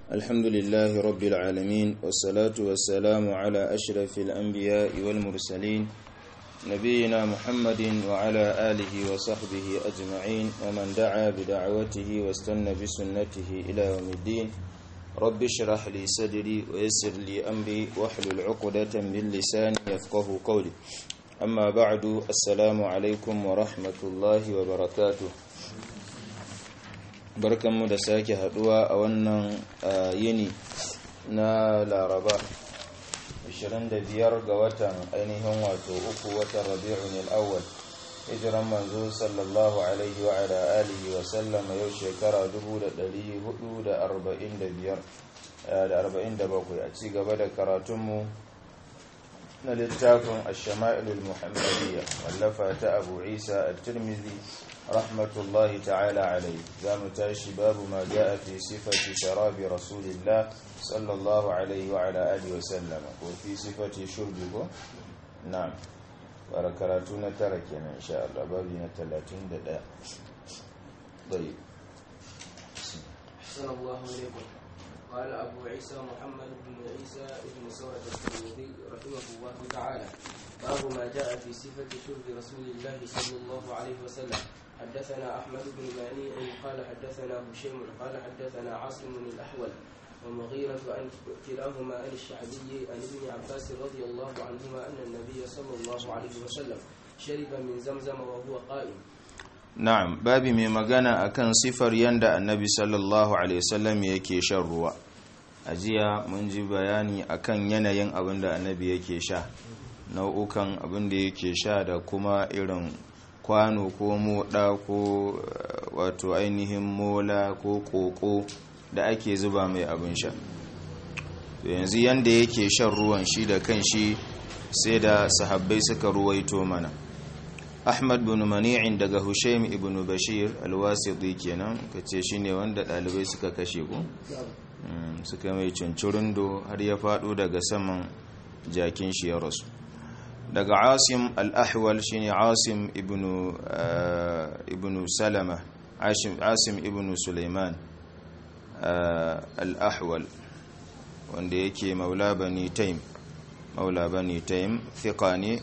الحمد لله رب العالمين والصلاة والسلام على أشرف الأنبياء والمرسلين نبينا محمد وعلى آله وصحبه أجمعين ومن دعا بدعوته واستنى بسنته إلى يوم الدين رب اشرح لي صدري ويسر لي أمري واحلل عقدة من لساني يفقه قولي أما بعد السلام عليكم ورحمة الله وبركاته barkanmu da sake haduwa a wannan yini na laraba 25 ga watan ainihin wato uku watan rabi'un al'awwal hijiran manzo sallallahu alaihi wa ala alihi wa sallama yau shekara 1445 da 47 a ci gaba da karatunmu na littafin ash-shama'ilul muhammadiyya wallafa ta abu isa at-tirmidhi rahmatullahi ta'ala alaihi za mu tashi babu ma ja'a fi sifati sharabi rasulillah sallallahu alaihi wa ala alihi wa sallam ko fi sifati shurbi ko na'am bara karatu na tara kenan insha Allah babu na 31 طيب أحسن الله إليكم قال أبو عيسى محمد بن عيسى بن سورة الترمذي رحمه الله تعالى باب ما جاء في صفة شرب رسول الله صلى الله عليه وسلم حدثنا أحمد بن مانيع قال حدثنا هشيم قال حدثنا عاصم الأحول ومغيرة عن كلاهما عن الشعبي عن ابن عباس رضي الله عنهما أن النبي صلى الله عليه وسلم شرب من زمزم وهو قائم na'am babi mai magana akan sifar yanda annabi sallallahu alaihi wasallam yake shan ruwa a jiya mun ji bayani akan yanayin abin da annabi yake sha nau'ukan abin da yake sha da kuma irin kwano ko moda ko wato ainihin mola ko koko da ake zuba mai abin sha yanzu yanda yake shan ruwan shi da kan shi sai da sahabbai suka ruwaito mana ahmad bin mani'in daga hushaim ibn bashir alwasiti kenan kace shine wanda dalibai suka kashe ku suka mai cincirindo har ya fado daga saman jakin shi ya rasu daga asim al-ahwal shine asim ibn ibn salama asim ibn sulaiman al-ahwal wanda yake maula bani taim maula bani taim thiqani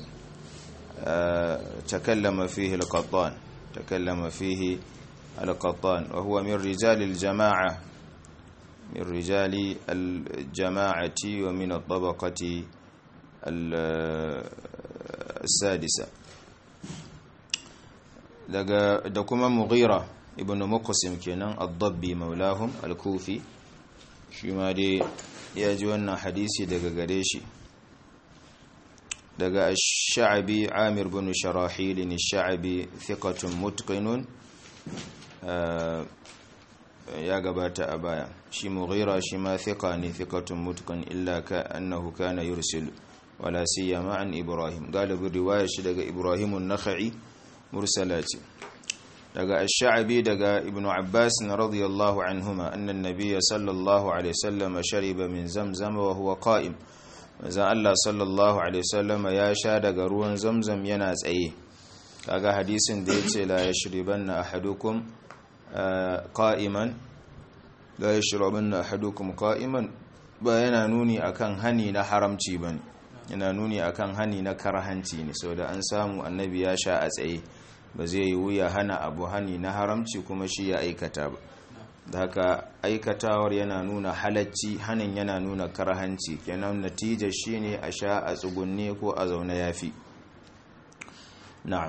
تكلم فيه القطان تكلم فيه القطان وهو من رجال الجماعة من رجال الجماعة ومن الطبقة السادسة دكما مغيرة ابن مقسم كنان الضبي مولاهم الكوفي شما دي يجوانا حديثي دقا قريشي daga sha'abi amir bin sharahil ne sha'abi thiqatun mutqinun ya gabata a baya shi mughira shi ma thiqa ne thiqatun mutqin illa ka annahu kana yursil wala siyama an ibrahim galibin riwaya shi daga ibrahim an-nakhai mursalati daga ash-sha'bi daga ibnu abbas radiyallahu anhuma anna an-nabiy sallallahu alaihi wasallam shariba min zamzam wa huwa qa'im manzan Allah sallallahu Alaihi wasallama ya sha daga ruwan zamzam yana tsaye kaga hadisin da ya ce la ya shiriban na ahadukum qa'iman la ya shiriban na ahadukum qa'iman ba yana nuni akan hani na haramci ba ne yana nuni akan hani na karhanci ne sau da an samu annabi ya sha a tsaye ba zai yi wuya hana abu hani na haramci kuma shi ya aikata ba da haka aikatawar yana nuna halacci hanin yana nuna karhanci kenan natijar shine a sha a tsugunne ko a zaune yafi na'am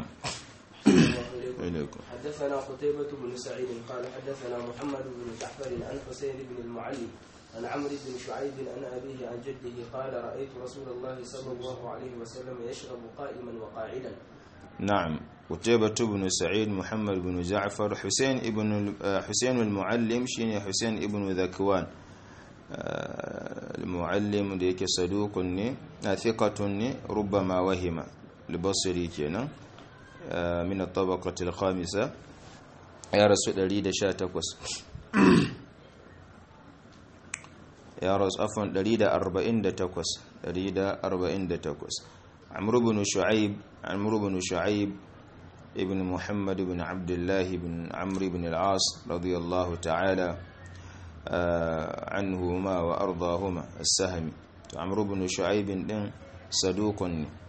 حدثنا قتيبة بن سعيد قال حدثنا محمد بن جعفر عن حسين بن المعلم عن عمرو بن شعيب عن أبيه عن جده قال رأيت رسول الله صلى الله عليه وسلم يشرب قائما وقاعدا نعم قتيبة بن سعيد محمد بن جعفر حسين ابن حسين المعلم شين حسين ابن ذكوان المعلم ديك صدوق ني ثقة ني ربما وهم البصري كنا من الطبقة الخامسة يا رسول الله دا شاتكوس يا رسول عفوا دليل أربعين دا تكوس دليل أربعين دا تكوس عمرو بن شعيب عمرو بن شعيب ابن محمد بن عبد الله بن عمرو بن العاص رضي الله تعالى عنهما وأرضاهما السهمي عمرو بن شعيب دين صدوق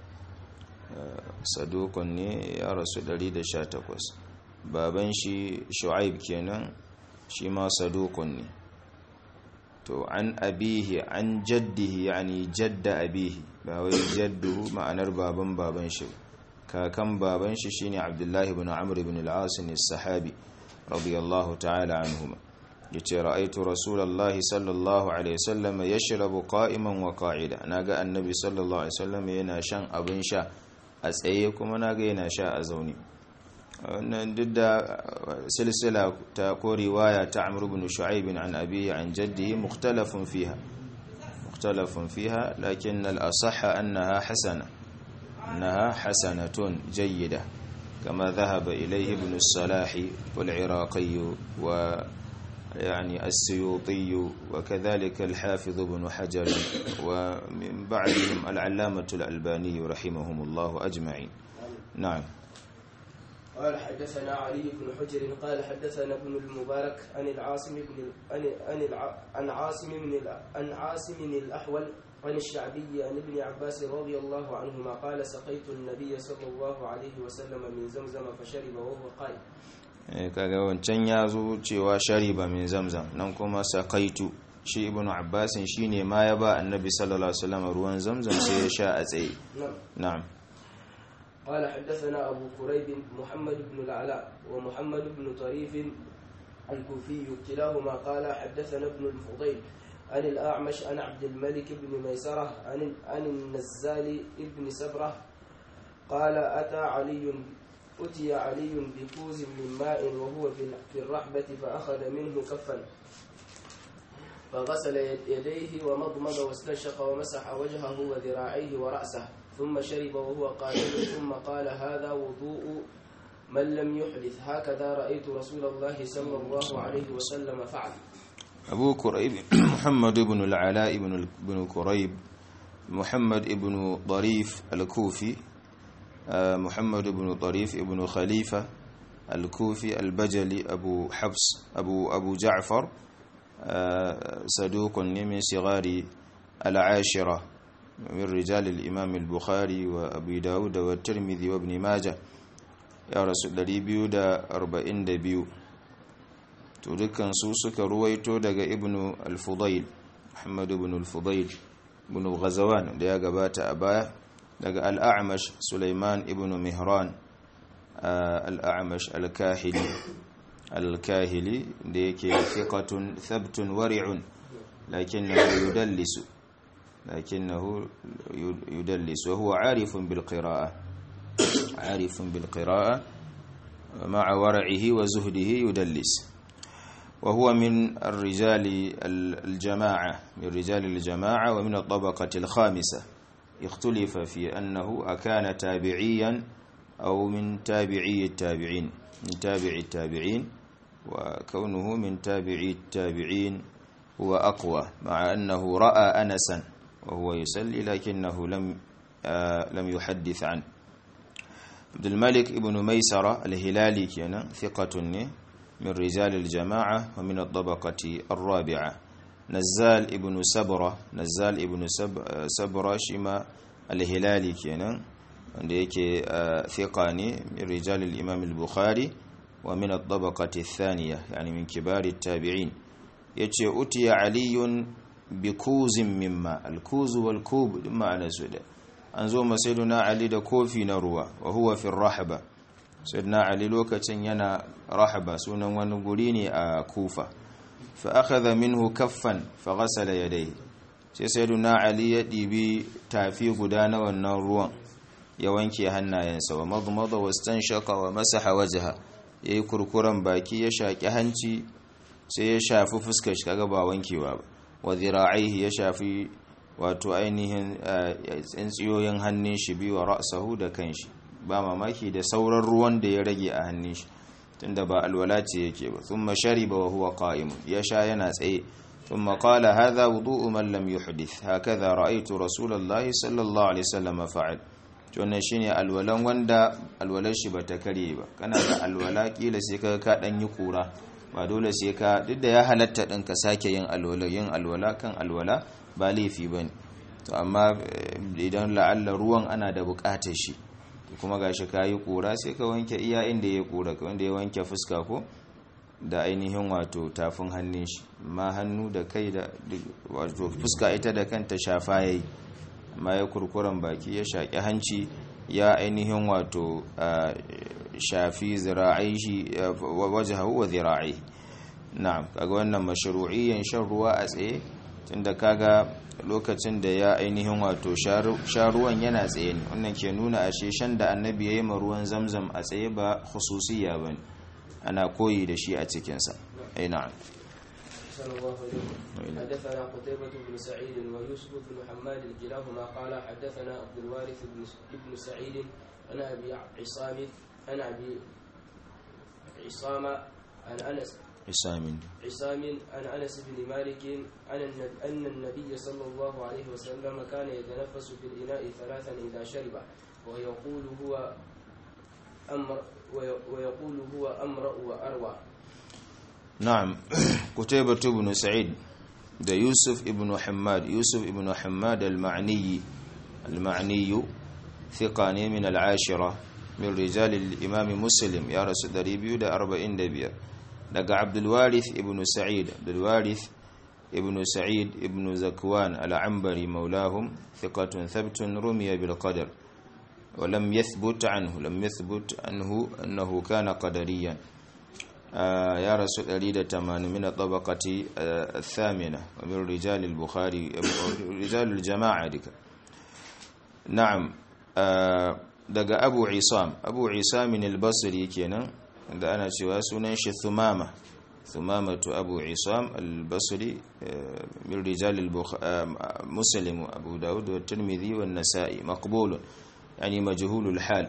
صدوق يا رسول الله 18 baban shi shu'aib kenan shi ma saduqun ne to an abihi an jaddihi yani jadda abihi ba wai jadduhu ma'anar baban baban shi kakan baban shi shine abdullahi ibn amr ibn al-as as-sahabi radiyallahu ta'ala anhuma yace ra'aytu rasulullahi sallallahu alaihi wasallam yashrabu qa'iman wa qa'ida naga annabi sallallahu alaihi wasallam yana shan abin sha a tsaye kuma naga yana sha a zaune wannan duk da silsila ta ko riwaya ta amr ibn shu'aib an abi an jaddihi mukhtalafun fiha mukhtalafun fiha lakin al-asah annaha hasana annaha hasanatun jayyida kama dhahaba ilayhi ibn as-salah wal iraqi wa يعني السيوطي وكذلك الحافظ بن حجر ومن بعدهم العلامة الألباني رحمهم الله أجمعين نعم قال حدثنا علي بن حجر قال حدثنا ابن المبارك عن العاصم بن عن عن عن عاصم بن عن عاصم الأحول عن الشعبي عن ابن عباس رضي الله عنهما قال سقيت النبي صلى الله عليه وسلم من زمزم فشرب وهو قائم kaga wancan ya zo cewa shariba min zamzam nan kuma sakaitu shi ibnu abbasin shine ma ya ba annabi sallallahu alaihi wasallam ruwan zamzam sai ya sha a tsaye na'am قال حدثنا أبو كريب محمد بن العلاء ومحمد بن طريف الكوفي كلاهما قال حدثنا ابن الفضيل عن الأعمش عن عبد الملك بن ميسرة عن عن النزال بن سبرة قال أتى علي أتي علي بكوز من ماء وهو في الرحبة فأخذ منه كفا فغسل يديه ومضمض واستنشق ومسح وجهه وذراعيه ورأسه ثم شرب وهو قائل ثم قال هذا وضوء من لم يحدث هكذا رأيت رسول الله صلى الله عليه وسلم فعل أبو كريب محمد بن العلاء بن بن كريب محمد بن ضريف الكوفي محمد بن طريف ابن خليفة الكوفي البجلي أبو حفص أبو أبو جعفر صدوق من صغار العاشرة من رجال الإمام البخاري وأبي داود والترمذي وابن ماجه يا رسول الله بيو دا أربعين دا بيو تدكن سوسك رويتو دا ابن الفضيل محمد بن الفضيل بن غزوان دا قبات أباه daga al'amash suleiman ibn mihran al'amash al-kahili al-kahili da yake fiqatun thabtun wari'un lakinnahu yudallisu lakinnahu yudallisu wa huwa arifun bil qira'a arifun bil qira'a ma'a wara'ihi wa zuhdihi yudallis وهو من الرجال الجماعة من رجال الجماعة ومن الطبقة الخامسة اختلف في أنه أكان تابعيا أو من تابعي التابعين من تابع التابعين وكونه من تابعي التابعين هو أقوى مع أنه رأى أنسا وهو يسلي لكنه لم آه لم يحدث عنه عبد الملك ابن ميسرة الهلالي كان ثقة من رجال الجماعة ومن الطبقة الرابعة نزال ابن سبرة نزال ابن سب سبرة شما الهلالي كينا wanda yake thiqa ne min rijal al-imam al-bukhari wa min at-tabaqati ath-thaniya yani min kibar at-tabi'in yace utiya aliyun bi kuzin mimma al-kuz wal kub ma'ana su da an zo masaiduna ali da kofi na ruwa wa huwa fi rahaba sayyidina ali lokacin yana rahaba sunan wani guri ne a kufa fa akhadha minhu kaffan fa ghasala yadayhi sai sayyiduna ali ya dibi tafi guda na wannan ruwan ya wanke hannayensa wa madmada wastanshaka wa masaha wajha yayi kurkuran baki ya shaki hanci sai ya shafi fuskar shi kaga ba wankewa ba wa dhira'ihi ya shafi wato ainihin tsintsiyoyin hannun shi biyu wa ra'sahu da kanshi ba mamaki da sauran ruwan da ya rage a hannun shi tunda ba alwala ce yake ba thumma shariba wa huwa qa'im ya sha yana tsaye ثم قال هذا وضوء من لم يحدث هكذا رأيت رسول الله صلى الله عليه وسلم فعل wannan shine alwalan wanda alwalar shi bata kare ba kana da alwala kila sai ka ka dan yi kura ba dole sai ka duk da ya halatta din ka sake yin alwala yin alwala kan alwala ba laifi bane to amma idan la'alla ruwan ana da bukatar shi kuma gashi kayi kura sai ka wanke iya inda ya kura wanda ya wanke fuska ko da ainihin wato tafin hannun shi ma hannu da kai da wato fuska ita da kanta shafa yayi amma ya kurkuran baki ya shaki hanci ya ainihin wato shafi zira'ai shi wajhahu wa zira'i na'am kaga wannan mashru'iyyan shan ruwa a tsaye tunda kaga lokacin da ya ainihin wato sha ruwan yana tsaye ne wannan ke nuna ashe shan da annabi ya yi ma ruwan zamzam a tsaye ba khususiyya ba ne ana koyi da shi a cikinsa ai na'am حدثنا قتيبة بن سعيد ويوسف بن حماد كلاهما قال حدثنا عبد الوارث بن سعيد عن ابي عصام عن ابي عصام عن انس عصام عصام عن انس بن مالك عن ان النبي صلى الله عليه وسلم كان يتنفس في الاناء ثلاثا اذا شرب ويقول هو امر ويقول هو امرا واروى نعم قتيبة بن سعيد ده يوسف ابن حماد يوسف ابن حماد المعني المعني ثقة من العاشرة من رجال الإمام مسلم يا رسول دريبيو ده أربعين دبير لقى عبد الوارث ابن سعيد عبد الوارث ابن سعيد ابن زكوان العنبري مولاهم ثقة ثبت رمي بالقدر ولم يثبت عنه لم يثبت عنه أنه كان قدريا آه يا رسول أريد تمان من الطبقة آه الثامنة ومن رجال البخاري رجال الجماعة ديك نعم آه daga abu isam abu isamin albasri kenan da ana cewa sunan shi thumama thumamatu abu isam albasri min rijal muslim abu daud wa tirmidhi wa nasa'i maqbul yani majhulul hal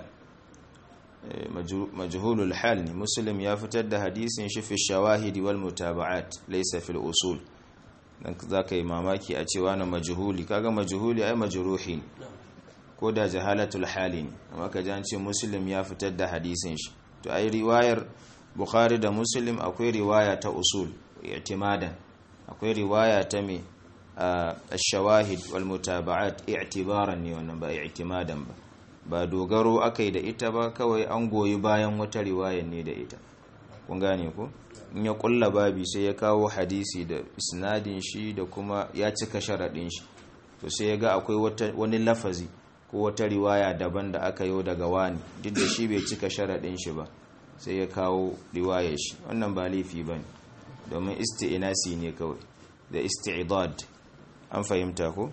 majhulul hal ne muslim ya fitar da hadisin shi fi shawahidi wal mutaba'at laysa fil usul dan zaka yi mamaki a cewa na majhuli kaga majhuli ai majruhi ne ko da jahalatul hali ne amma ka ji an ce muslim ya fitar da hadisin shi to ai riwayar bukhari da muslim akwai riwaya ta usul i'timadan akwai riwaya ta me ash-shawahid wal mutaba'at i'tibaran ne wannan ba i'timadan ba ba dogaro akai da ita ba kawai an goyi bayan wata riwayar ne da ita kun gane ko in ya kulla babi sai ya kawo hadisi da isnadin shi da kuma ya cika sharadin shi to sai ya ga akwai wani lafazi ko wata riwaya daban da aka yi daga wani duk da shi bai cika sharaɗin shi ba sai ya kawo riwayar shi wannan ba laifi ba ne domin isti'inasi ne kawai da isti'idad an fahimta ko?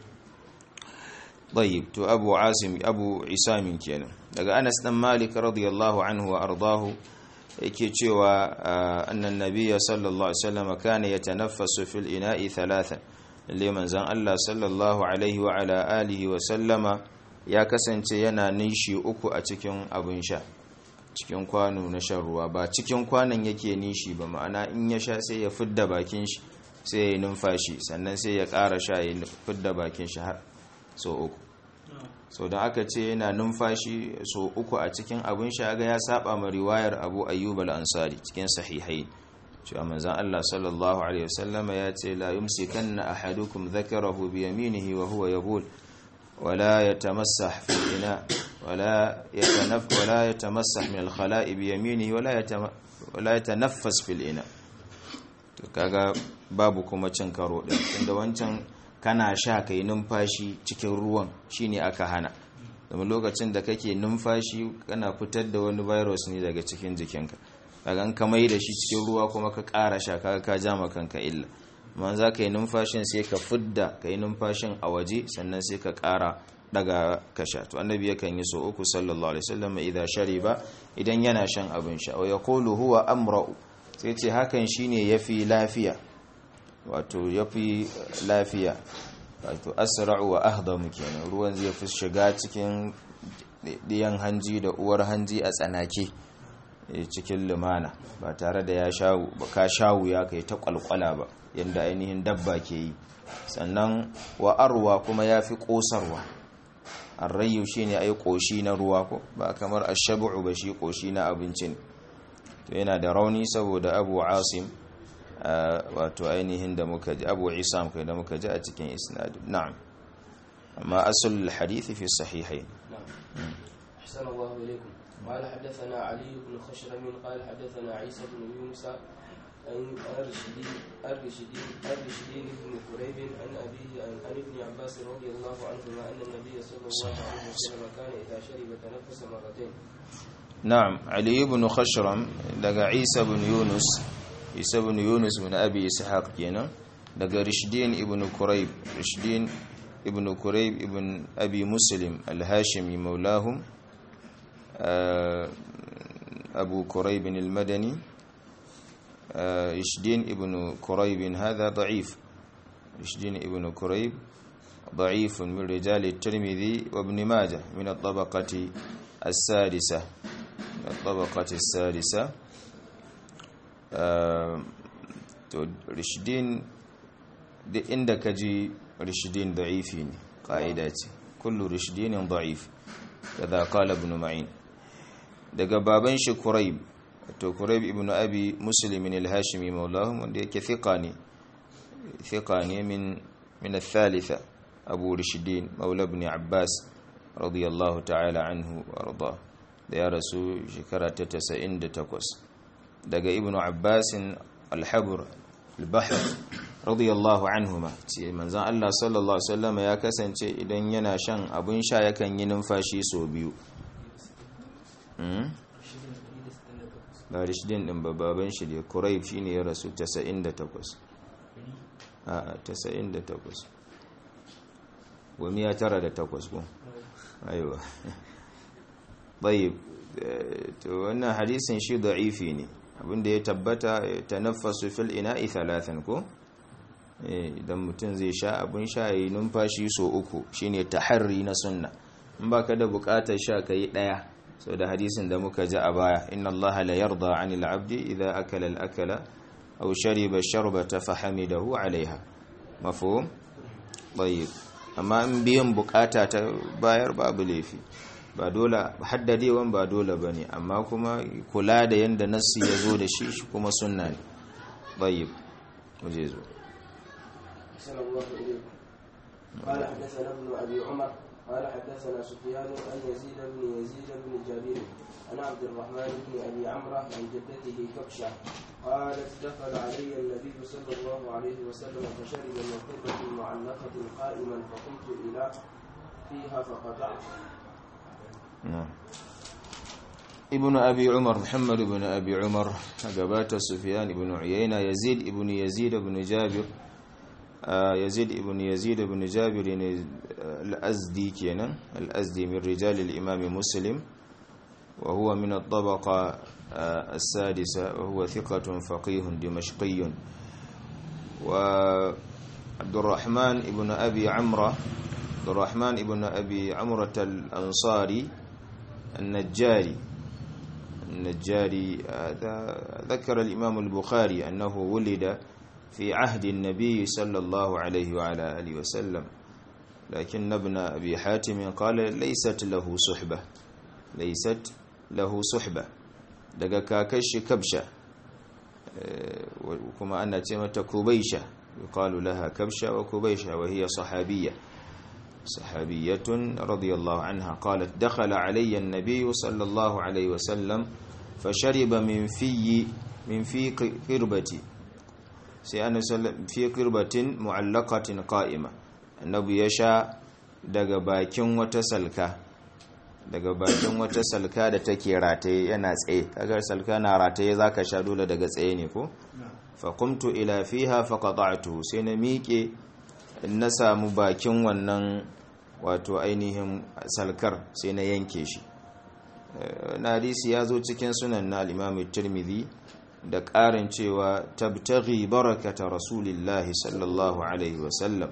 طيب to abu asim abu isamin kenan daga anas dan malik radiyallahu anhu wa ardahu yake cewa annan nabiyya sallallahu alaihi wasallam kana yatanaffasu fil ina'i thalathan lalle manzon Allah sallallahu alaihi wa ala alihi wa sallama ya kasance yana nishi uku a cikin abin sha cikin kwano na shan ruwa ba cikin kwanon yake nishi ba ma'ana in ya sha sai ya fidda bakin shi sai ya yi numfashi sannan sai ya ƙara sha ya fidda bakin shi har so uku so da aka ce yana numfashi so uku a cikin abin sha ga ya saba ma riwayar Abu Ayyub al-Ansari cikin sahihai cewa manzon Allah sallallahu alaihi wasallam ya ce la yumsikanna ahadukum dhakarahu bi yaminihi wa huwa yabul wala yatamassah fi ina wala yatanaf wala yatamassah min al-khala'i bi yaminihi wala wala yatanaffas fi ina to kaga babu kuma cin karo din inda wancan kana sha kai numfashi cikin ruwan shine aka hana domin lokacin da kake numfashi kana fitar da wani virus ne daga cikin jikinka kaga ka mai da shi cikin ruwa kuma ka ƙara sha kaga ka ja kanka illa amma za ka yi numfashin sai ka fidda ka yi numfashin a waje sannan sai ka ƙara daga ka sha to annabi yakan yi so uku sallallahu alaihi wasallam idan shariba idan yana shan abin sha wa yaqulu huwa amra'u sai ce hakan shine yafi lafiya wato yafi lafiya wato asra'u wa ahdamu kenan ruwan zai fi shiga cikin diyan hanji da uwar hanji a tsanake cikin lumana ba tare da ya shawu ba ka shawu ya kai ta kwalkwala ba yadda ainihin dabba ke yi sannan wa arwa kuma ya fi ƙosarwa arrayu shi ne ai ƙoshi na ruwa ko ba kamar ashabu ba shi ƙoshi na abincin to yana da rauni saboda abu asim wato ainihin da muka ji abu isam kai da muka ji a cikin isnad na'am amma asul hadisi fi sahihain أحسن الله إليكم قال حدثنا علي بن خشرم قال حدثنا عيسى بن يونس عن الرشدين الرشدين الرشدين بن كريب عن أبيه عن, عن ابن عباس رضي الله عنهما أن النبي صلى الله عليه وسلم كان إذا شرب تنفس مرتين نعم علي بن خشرم لقى عيسى بن يونس عيسى بن يونس من أبي إسحاق كينا لقى رشدين ابن كريب رشدين ابن كريب ابن أبي مسلم الهاشمي مولاهم أبو كريب المدني رشدين ابن كريب هذا ضعيف رشدين ابن كريب ضعيف من رجال الترمذي وابن ماجه من الطبقة السادسة من الطبقة السادسة رشدين عندك جي رشدين ضعيفين قاعدة كل رشدين ضعيف كذا قال ابن معين daga baban shi Quraib to Quraib ibn Abi Muslim al-Hashimi maulahum wanda yake thiqa ne thiqa ne min min al-thalitha Abu Rishdin maula ibn Abbas radiyallahu ta'ala anhu warda da ya rasu shekara ta 98 daga ibn Abbas al-Habr al-Bahr radiyallahu anhuma ce manzon Allah sallallahu alaihi wasallam ya kasance idan yana shan abun sha yakan yi numfashi so biyu ba rishidin din baban shi ne kuraib shi ne ya rasu 98 a 98 wani ya tara da takwas ko aiwa bayib to wannan hadisin shi da'ifi ne abinda ya tabbata ta nafasu fil ina'i thalathan ko idan mutum zai sha abin sha yi numfashi so uku shine taharri na sunna in baka da bukatar sha kai daya sau da hadisin da muka ji a baya inna Allah la yarda anil abdi idza akala al akala aw shariba sharbata fahamidahu alaiha mafhum tayyib amma in biyan bukata ta bayar babu laifi ba dole haddadewan ba dole bane amma kuma kula da yanda nassi ya zo da shi shi kuma sunna ne tayyib muje zo قال حدثنا ابن ابي عمر قال حدثنا سفيان عن يزيد بن يزيد بن جابر عن عبد الرحمن بن ابي عمره عن جدته كبشه قالت دخل علي النبي صلى الله عليه وسلم فشرب من قربة معلقة قائما فقمت الى فيها فقطعت. نعم ابن أبي عمر محمد بن أبي عمر قبات سفيان بن عيينة يزيد بن يزيد بن جابر يزيد بن يزيد بن جابر الأزدي كينا الأزدي من رجال الإمام مسلم وهو من الطبقة السادسة وهو ثقة فقيه دمشقي وعبد الرحمن بن أبي عمرة عبد الرحمن بن أبي عمرة الأنصاري النجاري النجاري ذكر الإمام البخاري أنه ولد في عهد النبي صلى الله عليه وعلى آله وسلم لكن ابن أبي حاتم قال ليست له صحبة ليست له صحبة daga kakashi kabsha kuma ana ce mata kubaisha yuqalu laha kabsha wa kubaisha wa hiya sahabiyya sahabiyyatun radiyallahu anha qalat dakhala alayya an-nabiy sallallahu alayhi wa sallam fashariba min fi min fi qirbati sai annabi sallallahu fi qirbatin mu'allaqatin qa'ima annabi ya sha daga bakin wata salka daga bakin wata salka da take rataye yana tsaye kaga salka na rataye zaka sha dole daga tsaye ne ko fa qumtu ila fiha fa qata'tu sai na miƙe na samu bakin wannan wato ainihin salkar sai na yanke shi na hadisi ya zo cikin sunan na al-imam tirmidhi da ƙarin cewa tabtaghi barakata rasulillahi sallallahu alaihi wasallam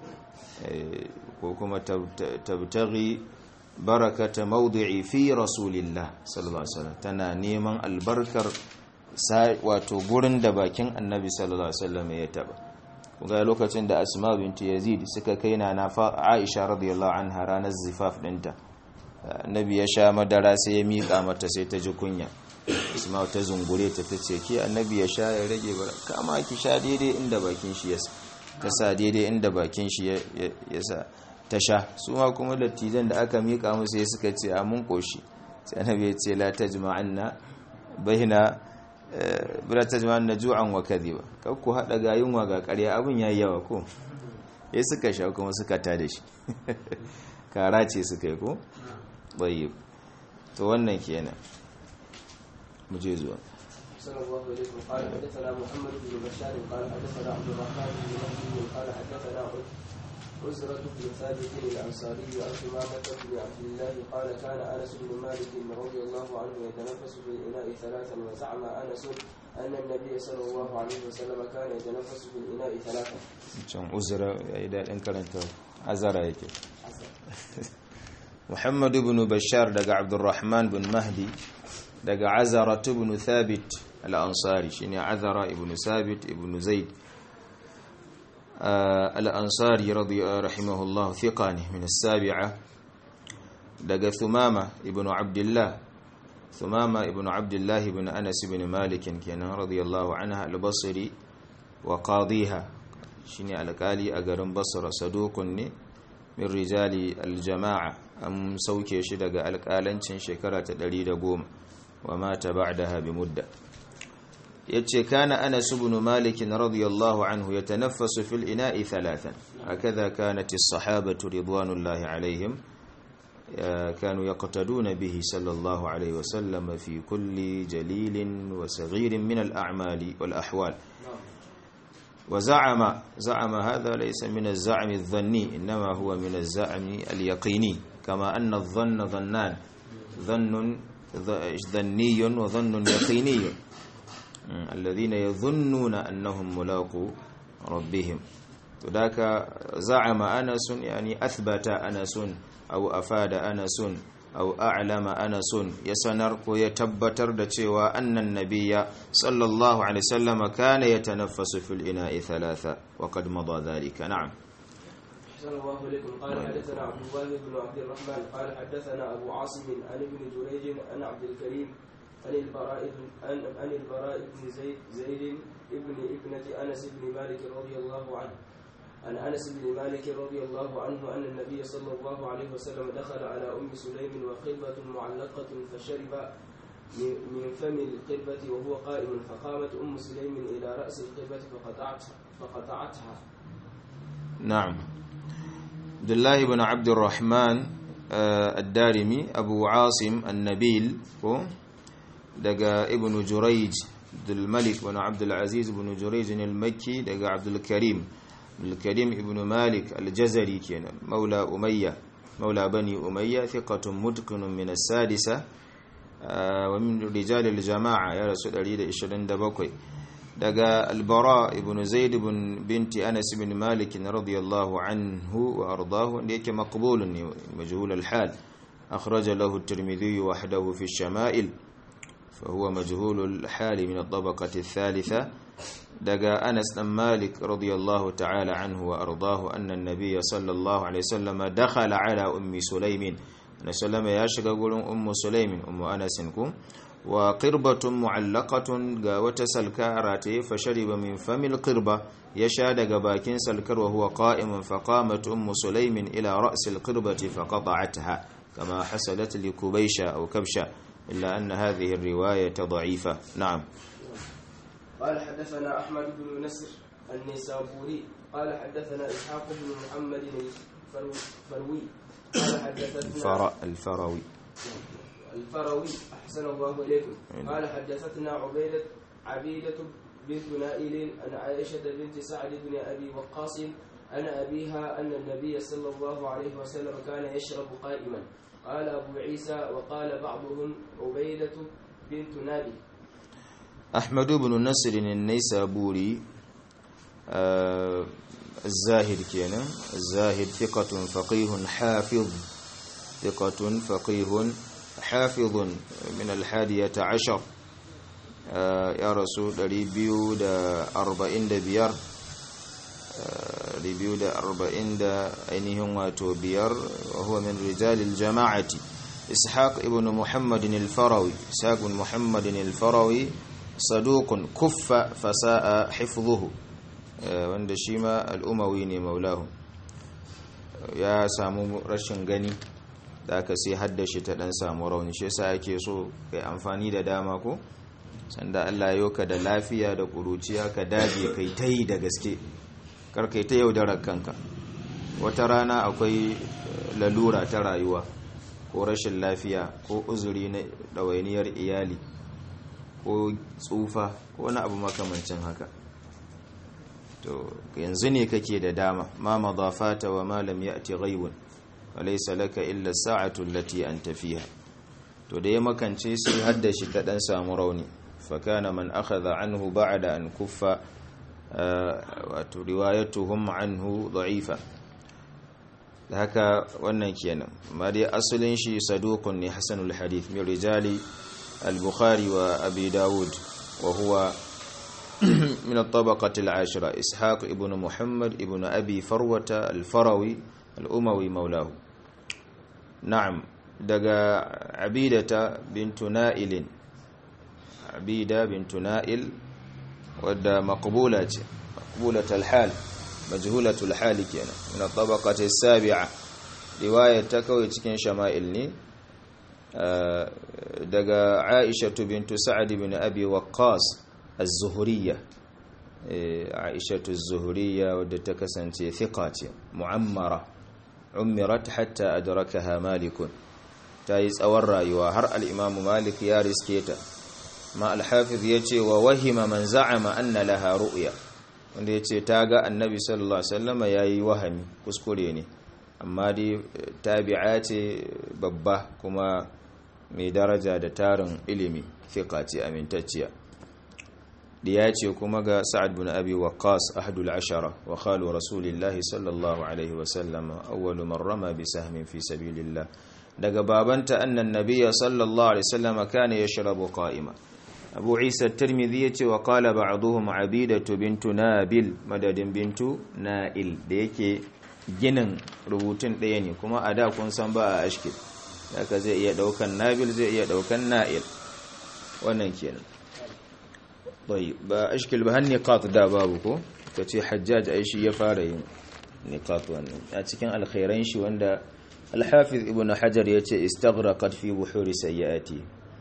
ko kuma tabtaghi barakata mawdi'i fi rasulillah sallallahu alaihi wasallam tana neman albarkar wato gurin da bakin annabi sallallahu alaihi wasallam ya taba kuma lokacin da asma binti yazid suka kai na na aisha radiyallahu anha ranar zifaf dinta annabi ya sha madara sai ya mika mata sai ta ji kunya asma ta zungure ta tace ki annabi ya sha ya rage ba kama ki sha daidai inda bakin shi ya ta sa daidai inda bakin shi ya sa ta sha su ma kuma dattijan da aka mika musu ya suka ce a mun koshi sai annabi ya ce la tajma'anna baina bila tajma'anna ju'an wa kadhiba kar ku hada ga yunwa ga ƙarya abin yayi yawa ko ya suka sha kuma suka ta da shi kara ce suka yi ko bayyib to wannan kenan mu je zuwa صلى الله عليه قال حدثنا محمد بن بشار قال حدثنا عبد الرحمن بن مهدي قال حدثنا عزرة بن ثابت الأنصاري عن ثمامة بن عبد الله قال كان أنس بن مالك رضي الله عنه يتنفس في الإناء ثلاثا وزعم أنس أن النبي صلى الله عليه وسلم كان يتنفس في الإناء ثلاثا. can uzura ya yi daɗin karanta azara yake muhammadu bin bashar daga abdurrahman bin mahdi daga azara ibn thabit al-ansari shine azara ibn thabit ibn zaid al-ansari rahimahullah thiqa ne min as-sabi'a daga thumama ibn abdullah thumama ibn abdullah ibn anas ibn malik kenan radiyallahu anha al-basri wa qadiha shine alkali a garin basra sadukun ne min rijali aljama'a an sauke shi daga alkalancin shekara ta 110 wa mata ba'daha bi mudda yace kana anas ibn malik radiyallahu anhu yatanaffasu fil ina'i thalathan hakaza kanat as-sahabatu ridwanullahi alaihim كانوا يقتدون به صلى الله عليه وسلم في كل جليل وصغير من الأعمال والأحوال وزعم زعم هذا ليس من الزعم الظني إنما هو من الزعم اليقيني كما أن الظن ظنان ظن ظني وظن يقيني الذين يظنون أنهم ملاقو ربهم وذاك زعم أنس يعني أثبت أنس أو أفاد أنس أو أعلم أنس يسنر ويتبتر دتشوا أن النبي صلى الله عليه وسلم كان يتنفس في الإناء ثلاثة وقد مضى ذلك نعم صلى الله عليكم قال حدثنا عبد الله بن عبد الرحمن قال حدثنا أبو عاصم عن ابن جريج عن عبد الكريم عن البراء بن عن, عن البراء بن زيد زيد ابن ابنة أنس بن مالك رضي الله عنه عن انس بن مالك رضي الله عنه ان النبي صلى الله عليه وسلم دخل على ام سليم وقربة معلقة فشرب من فم القربة وهو قائم فقامت ام سليم الى راس القربة فقطعتها فقطعتها. نعم. عبد الله بن عبد الرحمن الدارمي ابو عاصم النبيل دقا ابن جريج عبد الملك بن عبد العزيز بن جريج المكي دقا عبد الكريم الكريم ابن مالك الجزري كان مولى أمية مولى بني أمية ثقة متقن من السادسة ومن رجال الجماعة يا رسول الله إشرين دبقوي دقى البراء ابن زيد بن بنت أنس بن مالك رضي الله عنه وأرضاه ليك مقبول مجهول الحال أخرج له الترمذي وحده في الشمائل فهو مجهول الحال من الطبقة الثالثة daga Anas dan Malik radiyallahu ta'ala anhu wa ardahu anna an-nabiy sallallahu alaihi wasallam dakhala ala ummi Sulaimin annabi sallama ya shiga gurin ummu Sulaimin ummu Anas ku wa qirbatun mu'allaqatun ga wata salka rataye fa shariba min famil qirba ya sha daga bakin salkar wa huwa qa'imun fa qamat ummu Sulaimin ila ra's al-qirbati fa qata'atha kama hasalat li Kubaysha aw Kabsha illa anna hadhihi ar-riwayah ضعيفة نعم قال حدثنا أحمد بن نصر النسابوري قال حدثنا إسحاق بن محمد الفروي قال حدثتنا الفر... الفروي الفروي أحسن الله إليكم قال حدثتنا عبيدة عبيدة بنت نائل عن عائشة بنت سعد بن أبي وقاص عن أبيها أن النبي صلى الله عليه وسلم كان يشرب قائما قال أبو عيسى وقال بعضهم عبيدة بنت نائل أحمد بن نصر النيسابوري آه الزاهد كينا الزاهد ثقة فقيه حافظ ثقة فقيه حافظ من الحادية عشر آه يا رسول ريبيو دا أربعين دا بيار آه ريبيو دا أربعين دا أينهم واتو بيار وهو من رجال الجماعة ishaq ibn muhammad al-farawi ishaq ibn muhammad al-farawi saduqun kuffa fasa'a hifdhuhu wanda shi ma al-umawi ne maulahu ya samu rashin gani da aka sai haddashi ta dan samu rauni shi yasa yake so kai amfani da dama ko sanda Allah ya yoka da lafiya da kuruciya ka dage kai ta yi da gaske kar kai ta yaudarar kanka wata rana akwai lalura ta rayuwa ko rashin lafiya ko uzuri na ɗawainiyar iyali ko tsufa ko wani abu makamancin haka to yanzu ne kake da dama ma madafata wa ma lam ya'ti ghaibun walaysa laka illa sa'atu allati anta fiha to da ya makance sai haddashi ta dan samu rauni fa kana man akhadha anhu ba'da an kuffa wato riwayatuhum anhu da'ifa da haka wannan kenan amma dai asalin shi saduqun ne hasanul hadith min rijali al-bukhari wa abi daud wa huwa من الطبقة العاشرة إسحاق ابن محمد ابن أبي فروة الفروي الأموي مولاه نعم دقى عبيدة بنت نائل عبيدة بنت نائل ودى مقبولة مقبولة الحال مجهولة الحال كينا من الطبقة السابعة رواية تكوي تكين شمائلني دقى عائشة بنت سعد بن أبي وقاص الزهرية عائشة الزهرية ودت كسنتي ثقات معمرة عمرت حتى أدركها مالك تايز أور رأيوا هر الإمام مالك يا رسكيتا ما الحافظ يتي ووهم من زعم أن لها رؤيا wanda ya ce ta ga annabi sallallahu alaihi wasallam ya yi wahami kuskure ne amma dai tabi'a ce babba kuma mai daraja da tarin ilimi fiqa ce amintacciya ya ce kuma ga sa'ad bin abi waqqas ahadul ashara wa khalu rasulillahi sallallahu alaihi wasallam awwalu man rama bi sahmin fi sabilillah daga babanta annan nabiyya sallallahu alaihi wasallam kana yashrabu qa'ima abu isa tirmidhi yace wa qala ba'dhum abidatu bintu nabil madadin bintu na'il da yake ginin rubutun ɗaya ne kuma a da kun san ba a ashkil haka zai iya daukan nabil zai iya daukan na'il wannan kenan طيب ba ashkil ba har niqat da babu ko kace hajjaj ai shi ya fara yin niqat wannan a cikin alkhairan shi wanda al-hafiz ibn hajar yace istaghraqat fi buhuri sayyiati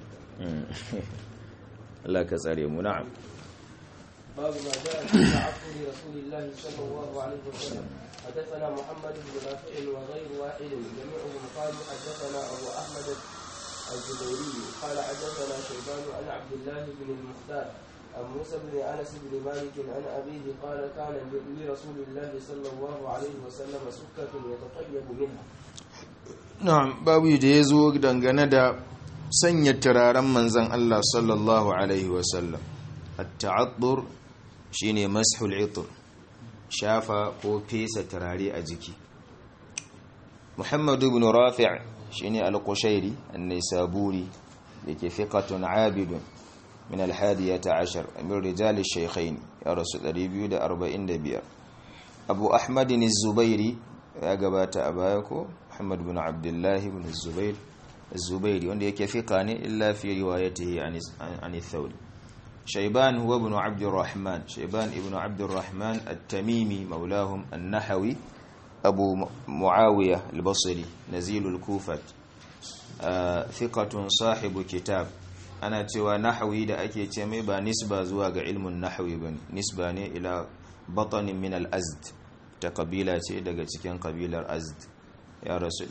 Allah ka tsare mu na'am باب ما جاء في تعفر رسول الله صلى الله عليه وسلم حدثنا محمد بن نافع وغير واحد جميعهم قالوا حدثنا ابو احمد الزبيري قال حدثنا شيبان عن عبد الله بن المختار عن موسى بن انس بن مالك عن ابيه قال كان لرسول الله صلى الله عليه وسلم سكه يتطيب منها na'am babu da ya zo dangane da sanya turaren manzan Allah sallallahu alaihi wasallam at-ta'addur shine mashul itr shafa ko fesa turare a jiki Muhammad ibn Rafi' shine al-Qushairi an-Naisaburi yake fiqatun 'abidun من الحادية عشر من رجال الشيخين يا رسول ريبيو دا أربعين دبير أبو أحمد الزبيري يا قبات أبايكو محمد بن عبد الله بن الزبير الزبيري وانده يكفقاني إلا في روايته عن, عن الثوري شيبان هو ابن عبد الرحمن شيبان ابن عبد الرحمن التميمي مولاهم النحوي أبو معاوية البصري نزيل الكوفة آه ثقة صاحب كتاب ana cewa nahawi da ake ce mai ba nisba zuwa ga ilmin nahawi ba nisba ne ila batanin min al-azd ta kabila ce daga cikin kabilar azd ya rasu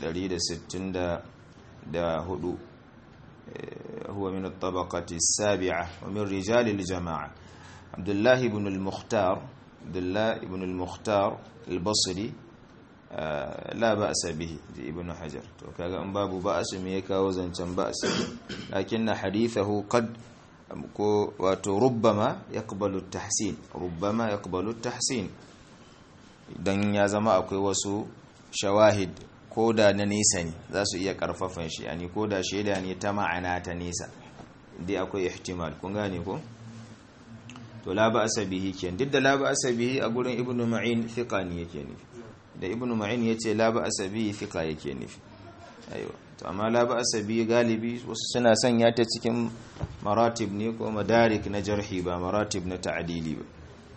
164 huwa min at-tabaqati as-sabi'a wa min rijal al-jama'a Abdullah ibn al-Mukhtar Abdullah ibn al-Mukhtar al-Basri la ba'sa bihi ji ibn hajar to kaga an babu ba'su me ya kawo zancen ba'sa lakin hadithahu qad ko wato rubbama yaqbalu at-tahsin rubbama yaqbalu at-tahsin dan ya zama akwai wasu shawahid koda na nesa ne za su iya karfafan shi yani koda shaida ne ta ma'ana ta nesa dai akwai ihtimal kun gane ko to la ba'sa bihi ken duk da la ba'sa bihi a gurin ibnu ma'in thiqani yake nufi da ibnu ma'in yace la ba'sa bihi thiqa yake nufi aiwa to amma la ba'sa bi galibi wasu suna sanya ta cikin maratib ne ko madarik na jarhi ba maratib na ta'dili ba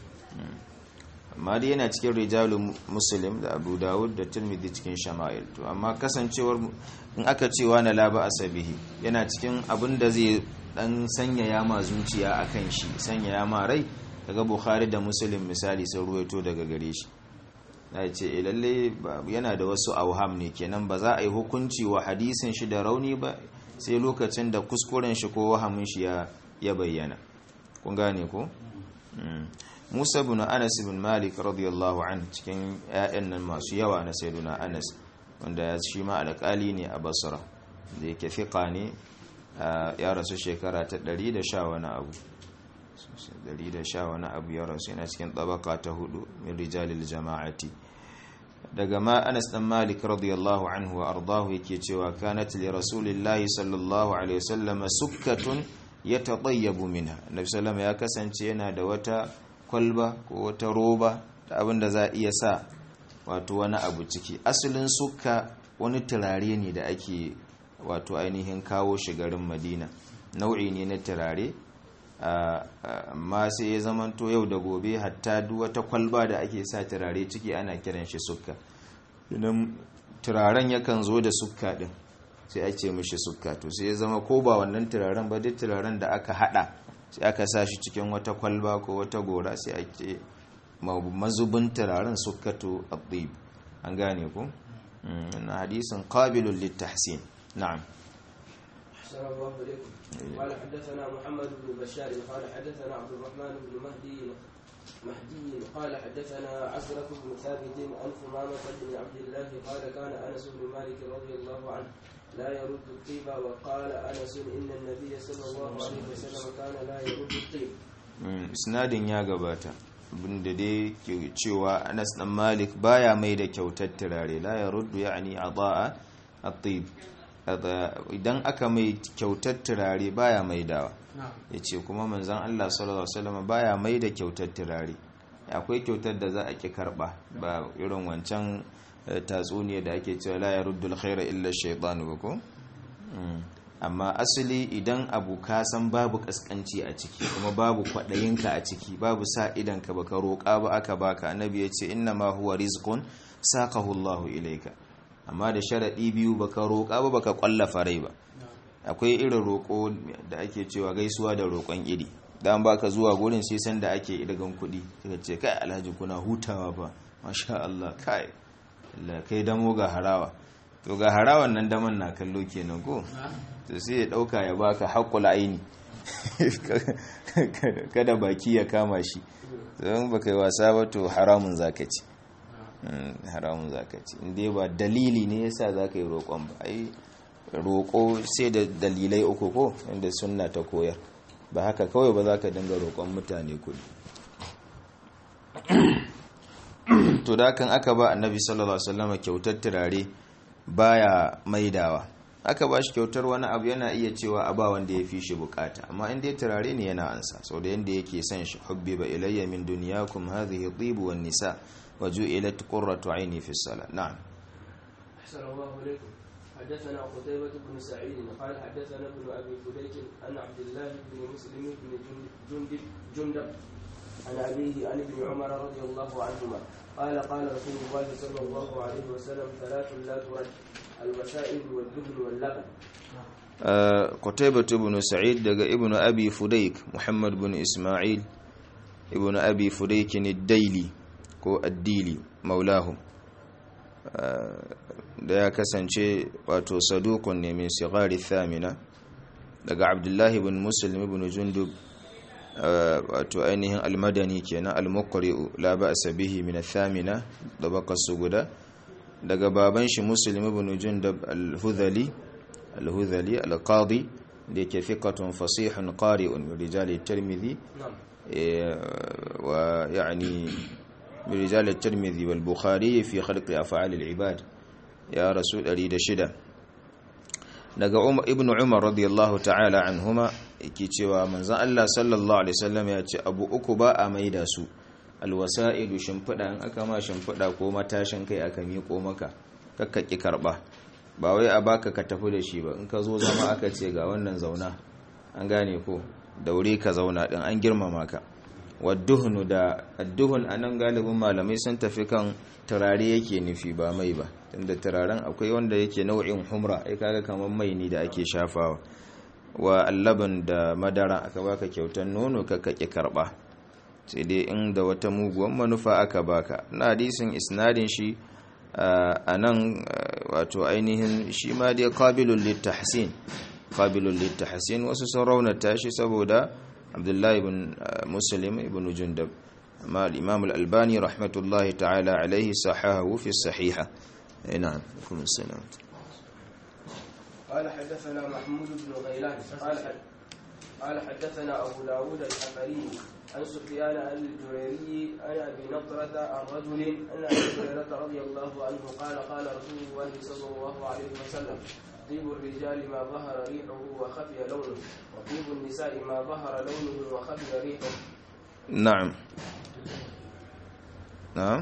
amma dai yana cikin rijalun muslim da abu dawud da tirmidhi cikin shama'il to amma kasancewar in aka cewa na la ba'sa bihi yana cikin abin da zai dan sanyaya ma zuciya akan shi sanyaya ma rai daga bukhari da muslim misali sun ruwaito daga gare shi ya ce lalle yana da wasu auham ne kenan ba za a yi hukunci wa hadisin shi da rauni ba sai lokacin da kuskuren shi ko wahamin shi ya bayyana kun gane ko Musa bin Anas bin Malik radiyallahu an cikin ƴaƴan nan masu yawa na sayyiduna Anas wanda ya shi ma alƙali ne a Basra da yake fiqa ne ya rasu shekara ta 100 da sha wani abu 100 da sha wani abu ya rasu yana cikin tabaka ta hudu min rijalil jama'ati daga ma Anas dan Malik radiyallahu anhu wa ardahu yake cewa kanat li rasulillahi sallallahu alaihi wasallam sukkatun yatadayyabu minha Nabi sallallahu ya kasance yana da wata kwalba ko wata roba da abin da za a iya sa wato wani abu ciki asalin sukka wani turare ne da ake wato ainihin kawo shi garin Madina nau'i ne na turare amma sai ya zamanto yau da gobe hatta duk wata kwalba da ake sa turare ciki ana kiran shi sukka idan turaren yakan zo da sukka din sai a ce mishi sukka to sai ya zama ko ba wannan turaren ba duk turaren da aka hada sai aka sa shi cikin wata kwalba ko wata gora sai a ce mazubin turaren sukkatu at-tib an gane ku na hadisin qabilul litahsin na'am أحسن الله إليكم قال حدثنا محمد بن بشار قال حدثنا عبد الرحمن بن مهدي مهدي قال حدثنا عزرة بن ثابت عن ثمامة بن عبد الله قال كان أنس بن مالك رضي الله عنه لا يرد الطيب وقال أنس إن النبي صلى الله عليه وسلم كان لا يرد الطيب isnadin ya gabata abinda dai ke cewa Anas dan Malik baya mai da kyautar turare la ya ruddu yani adaa at-tib idan aka mai kyautar turare baya mai dawa ya ce kuma manzan Allah sallallahu Alaihi wasallam baya mai da kyautar turare akwai kyautar da za a ki karba ba irin wancan tatsuniya da ake cewa la ya ruddul khaira illa shaitan ba ko amma asali idan abu ka san babu kaskanci a ciki kuma babu kwadayinka a ciki babu sa idanka baka roƙa ba aka baka annabi ya ce inna ma huwa rizqun saqahu Allahu ilayka amma da sharaɗi biyu baka roƙa ba baka ƙwallafa rai ba akwai irin roƙo da ake cewa gaisuwa da roƙon iri dan baka zuwa gurin sai san da ake idagan kuɗi suka ce kai alhaji kuna hutawa ba masha Allah kai Allah kai damo ga harawa to ga harawan nan daman na kallo kenan ko to sai ya dauka ya baka haƙƙul aini kada baki ya kama shi don baka yi wasa ba to haramun zaka ci haramun zaka ci inda ba dalili ne yasa zaka yi roƙon ba ai roƙo sai da dalilai uku ko inda sunna ta koyar ba haka kawai ba zaka dinga roƙon mutane kuɗi to da kan aka ba annabi sallallahu alaihi wasallam kyautar turare baya maidawa aka ba shi kyautar wani abu yana iya cewa a ba wanda ya fi shi bukata amma in dai turare ne yana ansa sau da yanda yake son shi hubbiba ilayya min dunyakum hadhihi tibu wan nisa وجعلت قرة عيني في الصلاة نعم أحسن الله إليكم حدثنا قتيبة بن سعيد قال حدثنا ابن أبي فديك عن عبد الله بن مسلم بن جندب جندب عن أبيه عن ابن عمر رضي الله عنهما قال قال رسول الله صلى الله عليه وسلم ثلاث لا ترد الوسائل والدهن واللبن قتيبة بن سعيد دقى ابن أبي فديك محمد بن إسماعيل ابن أبي فديك الديلي ko addili maulahu da ya kasance wato sadukun ne min sigari thamina daga abdullahi bin muslim ibn jundub wato ainihin almadani kenan almuqri'u la ba'sa bihi min thamina da bakasu guda daga baban shi muslim ibn jundub al-hudhali al-hudhali al-qadi da yake fiqatun fasihun qari'un min rijali tirmidhi wa yani برجال الترمذي والبخاري في خلق أفعال العباد يا رسول أريد شدة daga ibn umar radiyallahu ta'ala anhuma yake cewa manzon Allah sallallahu alaihi wasallam ya ce abu uku ba a maida su alwasa'idu shimfida in aka ma shimfida ko matashin kai aka miƙo maka kakka ki karba ba wai a baka ka tafi da shi ba in ka zo zama aka ce ga wannan zauna an gane ko daure ka zauna din an girmama ka wadduhunu da adduhun anan galibin malamai sun tafi kan turare yake nufi ba mai ba tunda turaren akwai wanda yake nau'in humra ai kaga kamar mai ne da ake shafawa wa allaban da madara aka baka kyautar nono ka kake karba sai dai inda wata muguwan manufa aka baka na hadisin isnadin shi a nan wato ainihin shi ma dai qabilul littahsin qabilul littahsin wasu sun raunata shi saboda abdullahi ibn muslim ibn jundab amma al-imam al-albani rahmatullahi ta'ala alaihi sahahu fi sahiha na'am kum salam قال حدثنا محمود بن غيلان قال قال حدثنا أبو داود الحفري عن سفيان الجريري عن أبي نضرة عن رجل أن أبي هريرة رضي الله عنه قال قال رسول الله صلى الله عليه وسلم طيب الرجال ما ظهر ريحه وخفي لونه وطيب النساء ما ظهر لونه وخفي ريحه نعم نعم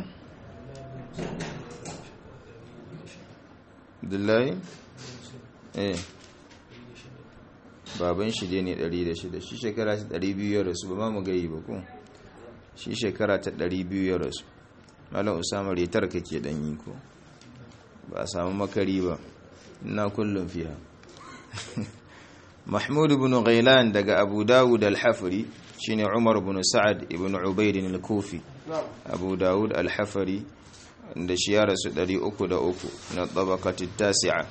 Abdullahi? eh baban shi dai ne 106 shi shekara ta 200 ya rasu ba ma mu gayi ba ko shi shekara ta 200 ya rasu malam usama retar kake dan yi ko ba a samu makari ba ina kullum fiha mahmud ibn ghailan daga abu dawud al-hafri shine umar ibn sa'ad ibn ubayd al-kufi abu dawud al-hafri da shi ya rasu 303 na tabaqati tasi'a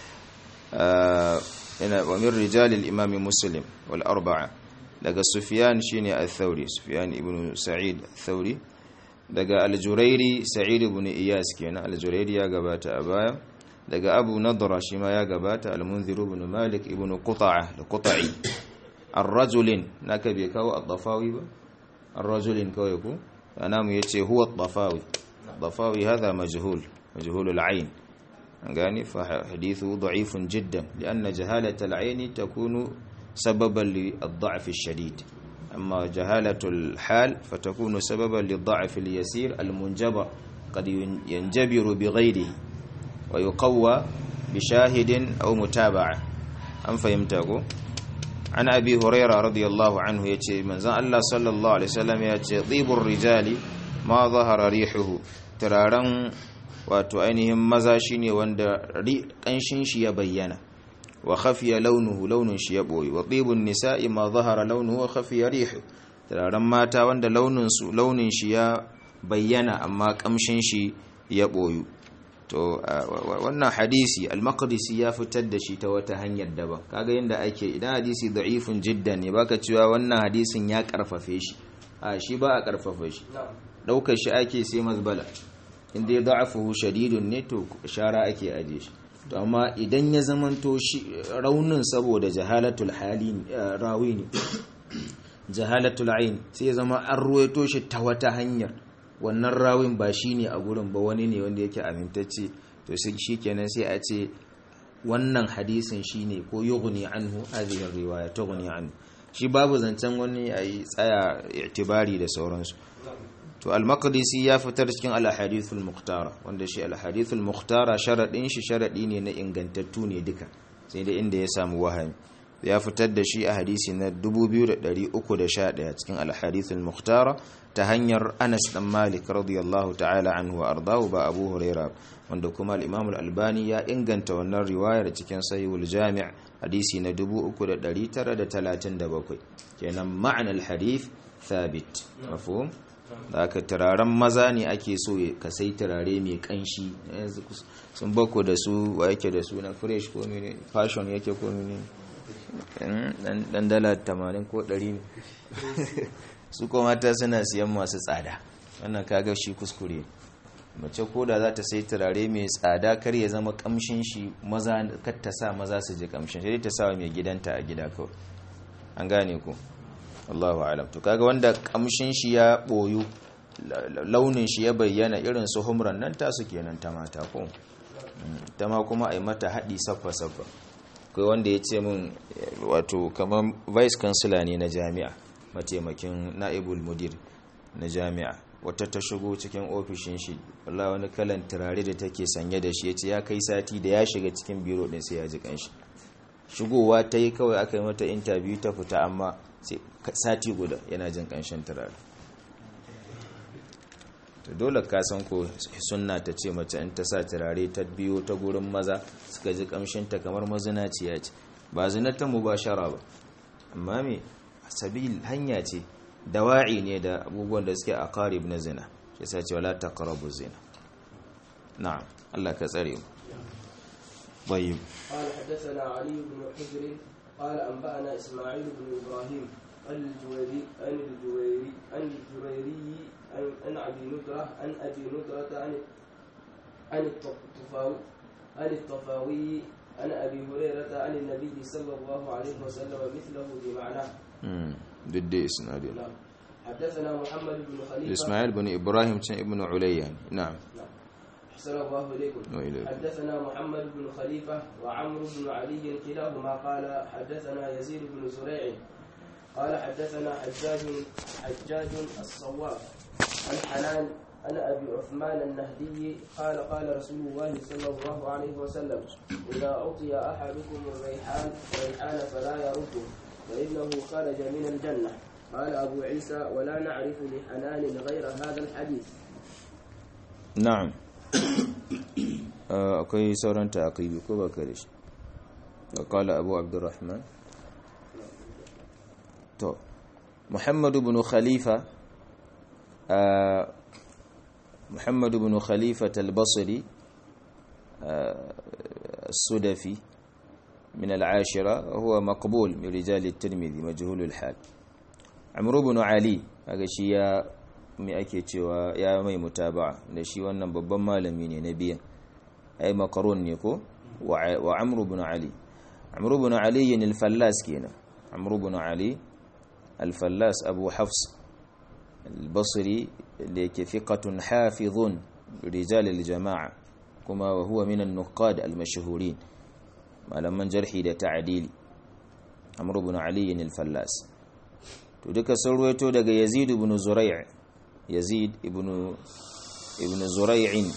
ina wa min rijal al-imam muslim wal arba'a daga sufyan shine al-thawri sufyan ibn sa'id al-thawri daga al-jurairi sa'id ibn iyas kenan al-jurairi ya gabata a baya daga abu nadra shi ma ya gabata al-munzir ibn malik ibn quta'a da quta'i ar-rajulin naka bai kawo ad-dafawi ba ar-rajulin kawai ko ana mu yace huwa ad-dafawi ad-dafawi hadha majhul majhul al-ayn gani fa hadithu da'ifun jiddan lianna jahalata al-ayn takunu sababan li ad-da'f ash-shadid amma jahalatu al-hal fatakunu sababan li ad-da'f al-yasir al-munjabar قد ينجبر بغيره ويقوى بشاهد أو متابعة أم فهمتكو عن أبي هريرة رضي الله عنه يتي من زان الله صلى الله عليه وسلم يتي طيب الرجال ما ظهر ريحه ترارن wato ainihin maza shine wanda kanshin shi ya bayyana wa khafiya launuhu launin shi ya boye wa tibun nisa'i ma zahara launuhu wa khafiya rihu turaren mata wanda launin su launin shi ya bayyana amma kamshin shi ya boyu to wannan hadisi al-maqdisi ya fitar da shi ta wata hanyar daban kaga yanda ake idan hadisi da'ifun jiddan ne baka cewa wannan hadisin ya karfafe shi a shi ba a karfafa shi daukar shi ake sai mazbala inda ya da'afuhu shadidun ne to shara ake aje shi to amma idan ya zamanto shi raunin saboda jahalatul hali rawi ne jahalatul ain sai ya zama an ruwaito shi ta wata hanyar wannan rawin ba shi ne a gurin ba wani ne wanda yake amintacce to shi kenan sai a ce wannan hadisin shi ne ko yughni anhu hadhihi riwaya tughni anhu shi babu zancen wani ayi tsaya itibari da sauransu to al-maqdisi ya fitar cikin al-ahadith al-muqtara wanda shi al-ahadith al-muqtara sharadin shi sharadi ne na ingantattu ne duka sai da inda ya samu wahami ya fitar da shi a hadisi na 2311 cikin al-hadith al-muqtara ta hanyar Anas dan Malik radiyallahu ta'ala anhu wa ardahu ba Abu Huraira wanda kuma al-Imam al-Albani ya inganta wannan riwayar cikin Sahihul Jami' hadisi na 3937 kenan ma'anar al-hadith thabit mafhum da aka turaren maza ne ake so ka sai turare mai kanshi sun bako da su wa yake da su na fresh ko mene fashion yake ko mene dan dala 80 ko 100 ne su kuma mata suna siyan masu tsada wannan kaga shi kuskure mace ko da za ta sai turare mai tsada kar ya zama kamshin shi maza kar ta sa maza su ji kamshin sai ta sa mai gidanta a gida kawai an gane ku Allahu alam to kaga wanda kamshin shi ya boyu launin shi ya bayyana irin su humran nan tasu kenan ta mata ko ta ma kuma ai mata hadi saffa saffa kai wanda ya ce min wato kamar vice chancellor ne na jami'a mataimakin na'ibul mudir na jami'a wata ta shigo cikin ofishin shi wallahi wani kalan turare da take sanye da shi yace ya kai sati da ya shiga cikin biro din sai ya ji kanshi shigowa ta yi kawai aka yi mata interview ta fita amma sati guda yana jin kanshin turare to dole ka san ko sunna ta ce mace in ta sa turare ta biyo ta gurin maza suka ji kamshin ta kamar mazinaciya ce ba zinata mubashara ba amma me sabil hanya ce dawa'i ne da abubuwan da suke aqarib na zina shi yasa ce wala taqrabu zina na'am Allah ka tsare mu طيب قال حدثنا علي بن حجر قال أنبأنا إسماعيل بن إبراهيم عن الجويري عن الجويري عن الجريري عن عن أبي ندرة عن أبي ندرة عن عن الطفاوي عن الطفاوي عن أبي هريرة عن النبي صلى الله عليه وسلم مثله بمعناه امم ضد اسناد نعم حدثنا محمد بن خليفة اسماعيل بن ابراهيم ابن عليا نعم نعم أحسن الله إليكم وإليكم. حدثنا محمد بن خليفة وعمرو بن علي كلاهما قال حدثنا يزيد بن زريع قال حدثنا حجاج حجاج الصواف عن حنان عن أبي عثمان النهدي قال قال رسول الله صلى الله عليه وسلم إذا أعطي أحدكم الريحان الريحان فلا يرده فإنه خرج من الجنة قال أبو عيسى ولا نعرف لحنان غير هذا الحديث na'am Ah, akwai sauran taqibi ko baka da shi qala abu abdurrahman to muhammad ibn khalifa ah, muhammad ibn khalifa al-basri ah, السدفي من العاشرة هو مقبول من رجال الترمذي مجهول الحال عمرو بن علي هذا شيء mai ake cewa ya mai mutaba'a da shi wannan babban malami ne na biyan ai makarun ne ko wa amru ibn ali amru ibn ali yin al-fallas kenan amru ibn ali al-fallas abu hafs al-basri da yake fiqatun hafizun rijal al-jama'a kuma wa huwa min an-nuqad al-mashhurin malaman jarhi da ta'dili amru ibn ali yin al-fallas to duka sun ruwaito daga yazid ibn zurai' yazid ibn ibn zurai'in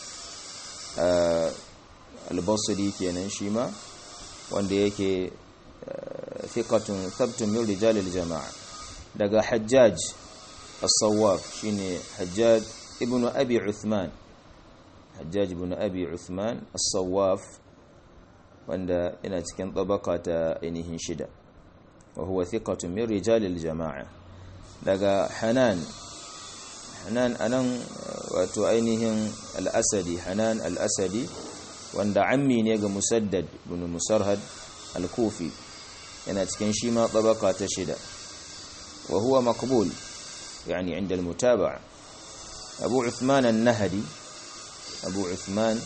al-basri kenan shi ma wanda yake thiqatun thabtun min rijal al-jama'a daga hajjaj as-sawwaf shine hajjaj ibn abi uthman hajjaj ibn abi uthman as-sawwaf wanda yana cikin tabaka ta ainihin shida wa huwa thiqatun min rijal al-jama'a daga hanan hanan anan wato ainihin al-asadi hanan al-asadi wanda ammi ne ga musaddad ibn musarhad al-kufi yana cikin shi ma tabaka ta shida wa huwa maqbul yani inda al-mutaba'a abu uthman an-nahdi abu uthman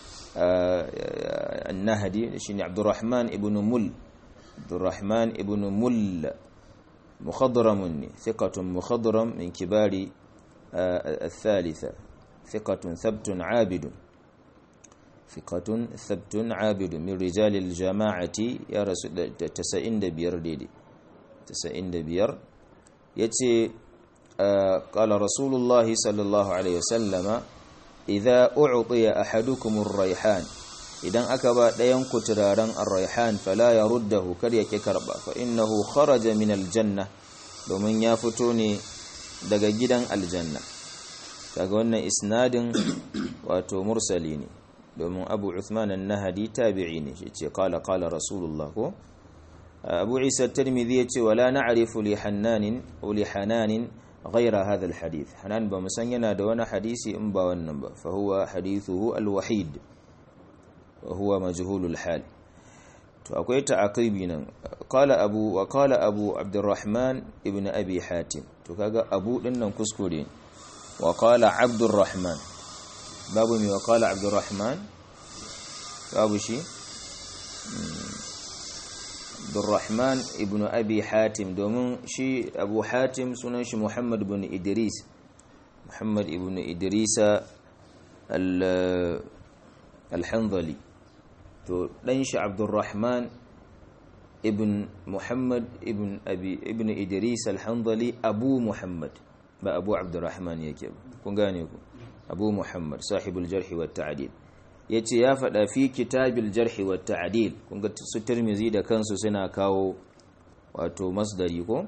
an-nahdi shine abdurrahman ibn mul abdurrahman ibn mul مخضرم ثقة مخضرم من كبار الثالثة ثقة ثبت عابد ثقة ثبت عابد من رجال الجماعة يا رسول تسعين دبير ديدي تسعين دبير يتي قال رسول الله صلى الله عليه وسلم إذا أعطي أحدكم الريحان idan aka ba ɗayan ku turaren ar-raihan fala yaruddahu kar yake karba fa innahu kharaja min aljanna domin ya fito ne daga gidan aljanna kaga wannan isnadin wato mursali ne domin Abu Uthman an-Nahdi tabi'i ne shi ce qala qala rasulullah ko Abu Isa at-Tirmidhi yace wala na'rifu li hannanin aw li hananin غير هذا الحديث حنان بمسان yana da wani hadisi in ba wannan ba fa huwa hadithuhu al-wahid وهو مجهول الحال to akwai ta'aqibi nan qala abu wa qala abu abdurrahman ibn abi hatim to kaga abu din nan kuskure wa qala abdurrahman babu mi wa qala abdurrahman babu shi abdurrahman ibn abi hatim domin shi abu hatim sunan shi muhammad ibn idris muhammad ibn idrisa al-hanzali to ɗan shi abdurrahman ibn muhammad ibn abi ibn idris al-hanzali abu muhammad ba abu abdurrahman yake ba kun gane ku abu muhammad sahibul jarhi wa ta'dil yace ya faɗa fi kitabil jarhi wa ta'dil kun ga su tirmizi da kansu suna kawo wato masdari ko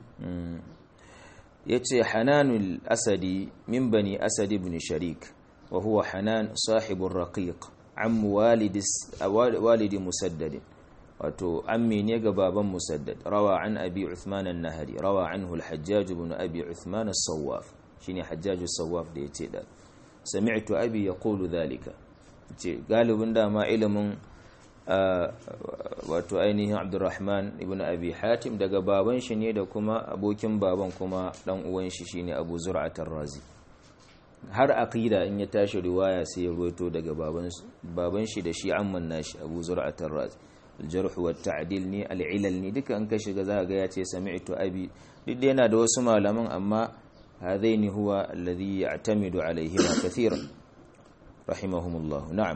yace hananul asadi min bani asad ibn sharik wa huwa hanan sahibur raqiq am walidi musaddad wato ammi ne ga baban musaddad rawa an abi uthman an-nahri rawa anhu al-hajjaj ibn abi uthman as-sawaf shine hajjaj as-sawaf da yace da sami'tu abi yaqulu dhalika ce galibin dama ilimin wato ainihin abdurrahman ibn abi hatim daga baban shi ne da kuma abokin baban kuma dan uwan shi shine abu zur'at razi har aqida in ya tashi riwaya sai ya ruwaito daga baban baban shi da shi amman nashi abu zur'at razi aljarh wa ta'dil ne al'ilal ne duka an ka shiga za ga ya ce sami'tu abi duk da yana da wasu malaman amma hadaini huwa alladhi ya'tamidu alaihima kathiran rahimahumullah na'am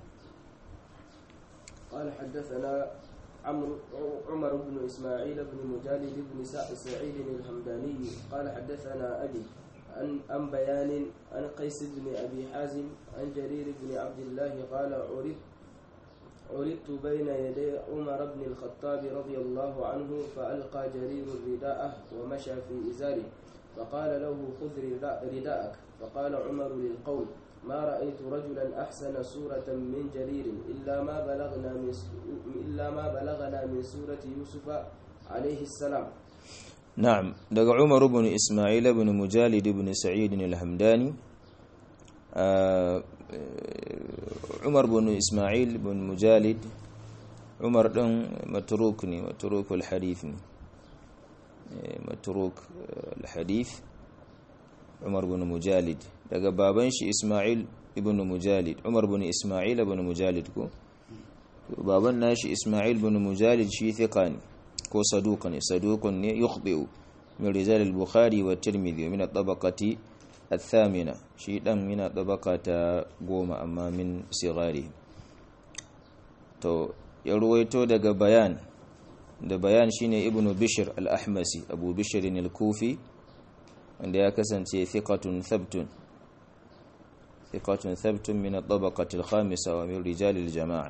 قال حدثنا عمرو عمر بن اسماعيل بن مجالد بن سعيد الحمداني قال حدثنا ابي عن عن بيان عن قيس بن ابي حازم عن جرير بن عبد الله قال عرضت عرضت بين يدي عمر بن الخطاب رضي الله عنه فألقى جرير رداءه ومشى في إزاره فقال له خذ رداءك فقال عمر للقوم ما رأيت رجلا أحسن سورة من جرير إلا ما بلغنا من إلا ما بلغنا من سورة يوسف عليه السلام نعم دق عمر بن إسماعيل بن مجالد بن سعيد الهمداني آه umar bin ismail bin mujalid umar ɗin maturuk ne maturuk al-hadith ne maturuk al-hadith umar bin mujalid daga baban shi ismail ibn mujalid umar bin ismail ibn mujalid ko baban nashi ismail bin mujalid shi thiqa ne ko saduq ne saduqun ne yukhbi'u min rijal al-bukhari wa tirmidhi min at-tabaqati الثامنة شيء دم من طبقة قوم أما من صغاره تو يرويتو دغ بيان da bayan shine ibnu bishr al-ahmasi abu bishr al-kufi wanda ya kasance thiqatun thabtun thiqatun thabtun min at-tabaqati al-khamisa wa min rijal al-jama'a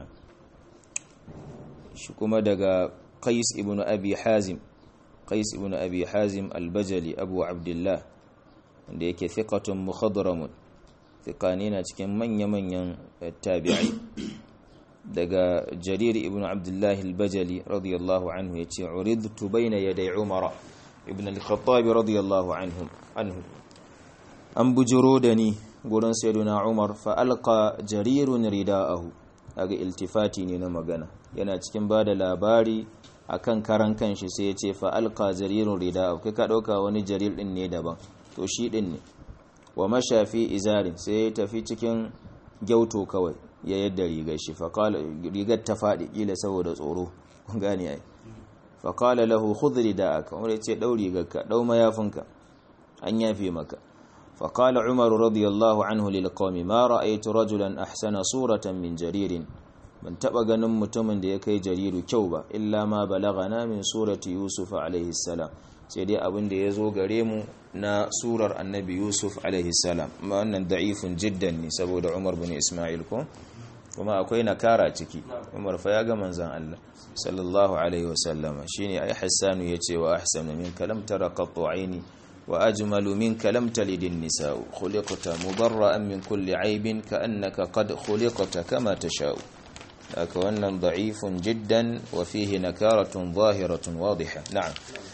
shi kuma daga qais ibnu abi hazim qais ibnu abi hazim al-bajali abu abdullah wanda yake thiqatun mukhadramun thiqani na cikin manya-manyan tabi'ai daga jarir ibn abdullah al-bajali radiyallahu anhu yace uridtu bayna yaday umar ibn al-khattab radiyallahu anhu anhu an bujuro da ni gurin sayyiduna umar fa alqa jarirun ridaahu aga iltifati ne na magana yana cikin bada labari akan karan kanshi sai yace fa alqa jarirun ridaahu kai ka dauka wani jarir din ne daban to shi din ne wa mashafi izarin sai ya tafi cikin gyauto kawai ya yadda rigar shi rigar ta faɗi ƙila saboda tsoro gani ai faƙala lahu khudri da aka wanda ce ɗau rigarka ɗau mayafinka an yafe maka faƙala umar radiyallahu anhu lil qawmi ma ra'aytu rajulan ahsana suratan min jaririn ban taɓa ganin mutumin da ya kai jariru kyau ba illa ma balagana min surati yusuf alaihi salam sai dai abin da ya zo gare mu na surar annabi yusuf salam ma wannan da'ifun jiddan ne saboda umar bin ismail ko kuma akwai nakara ciki umar fa ya ga manzan allah sallallahu alaihi wasallama shine ai hassanu yace wa ahsanu min kalam tara qattu aini wa ajmalu min kalam talidin nisa khuliqta mubarra'an min kulli aibin ka'annaka qad khuliqta kama tasha'u haka wannan da'ifun jiddan wa fihi nakaratun zahiratun wadiha na'am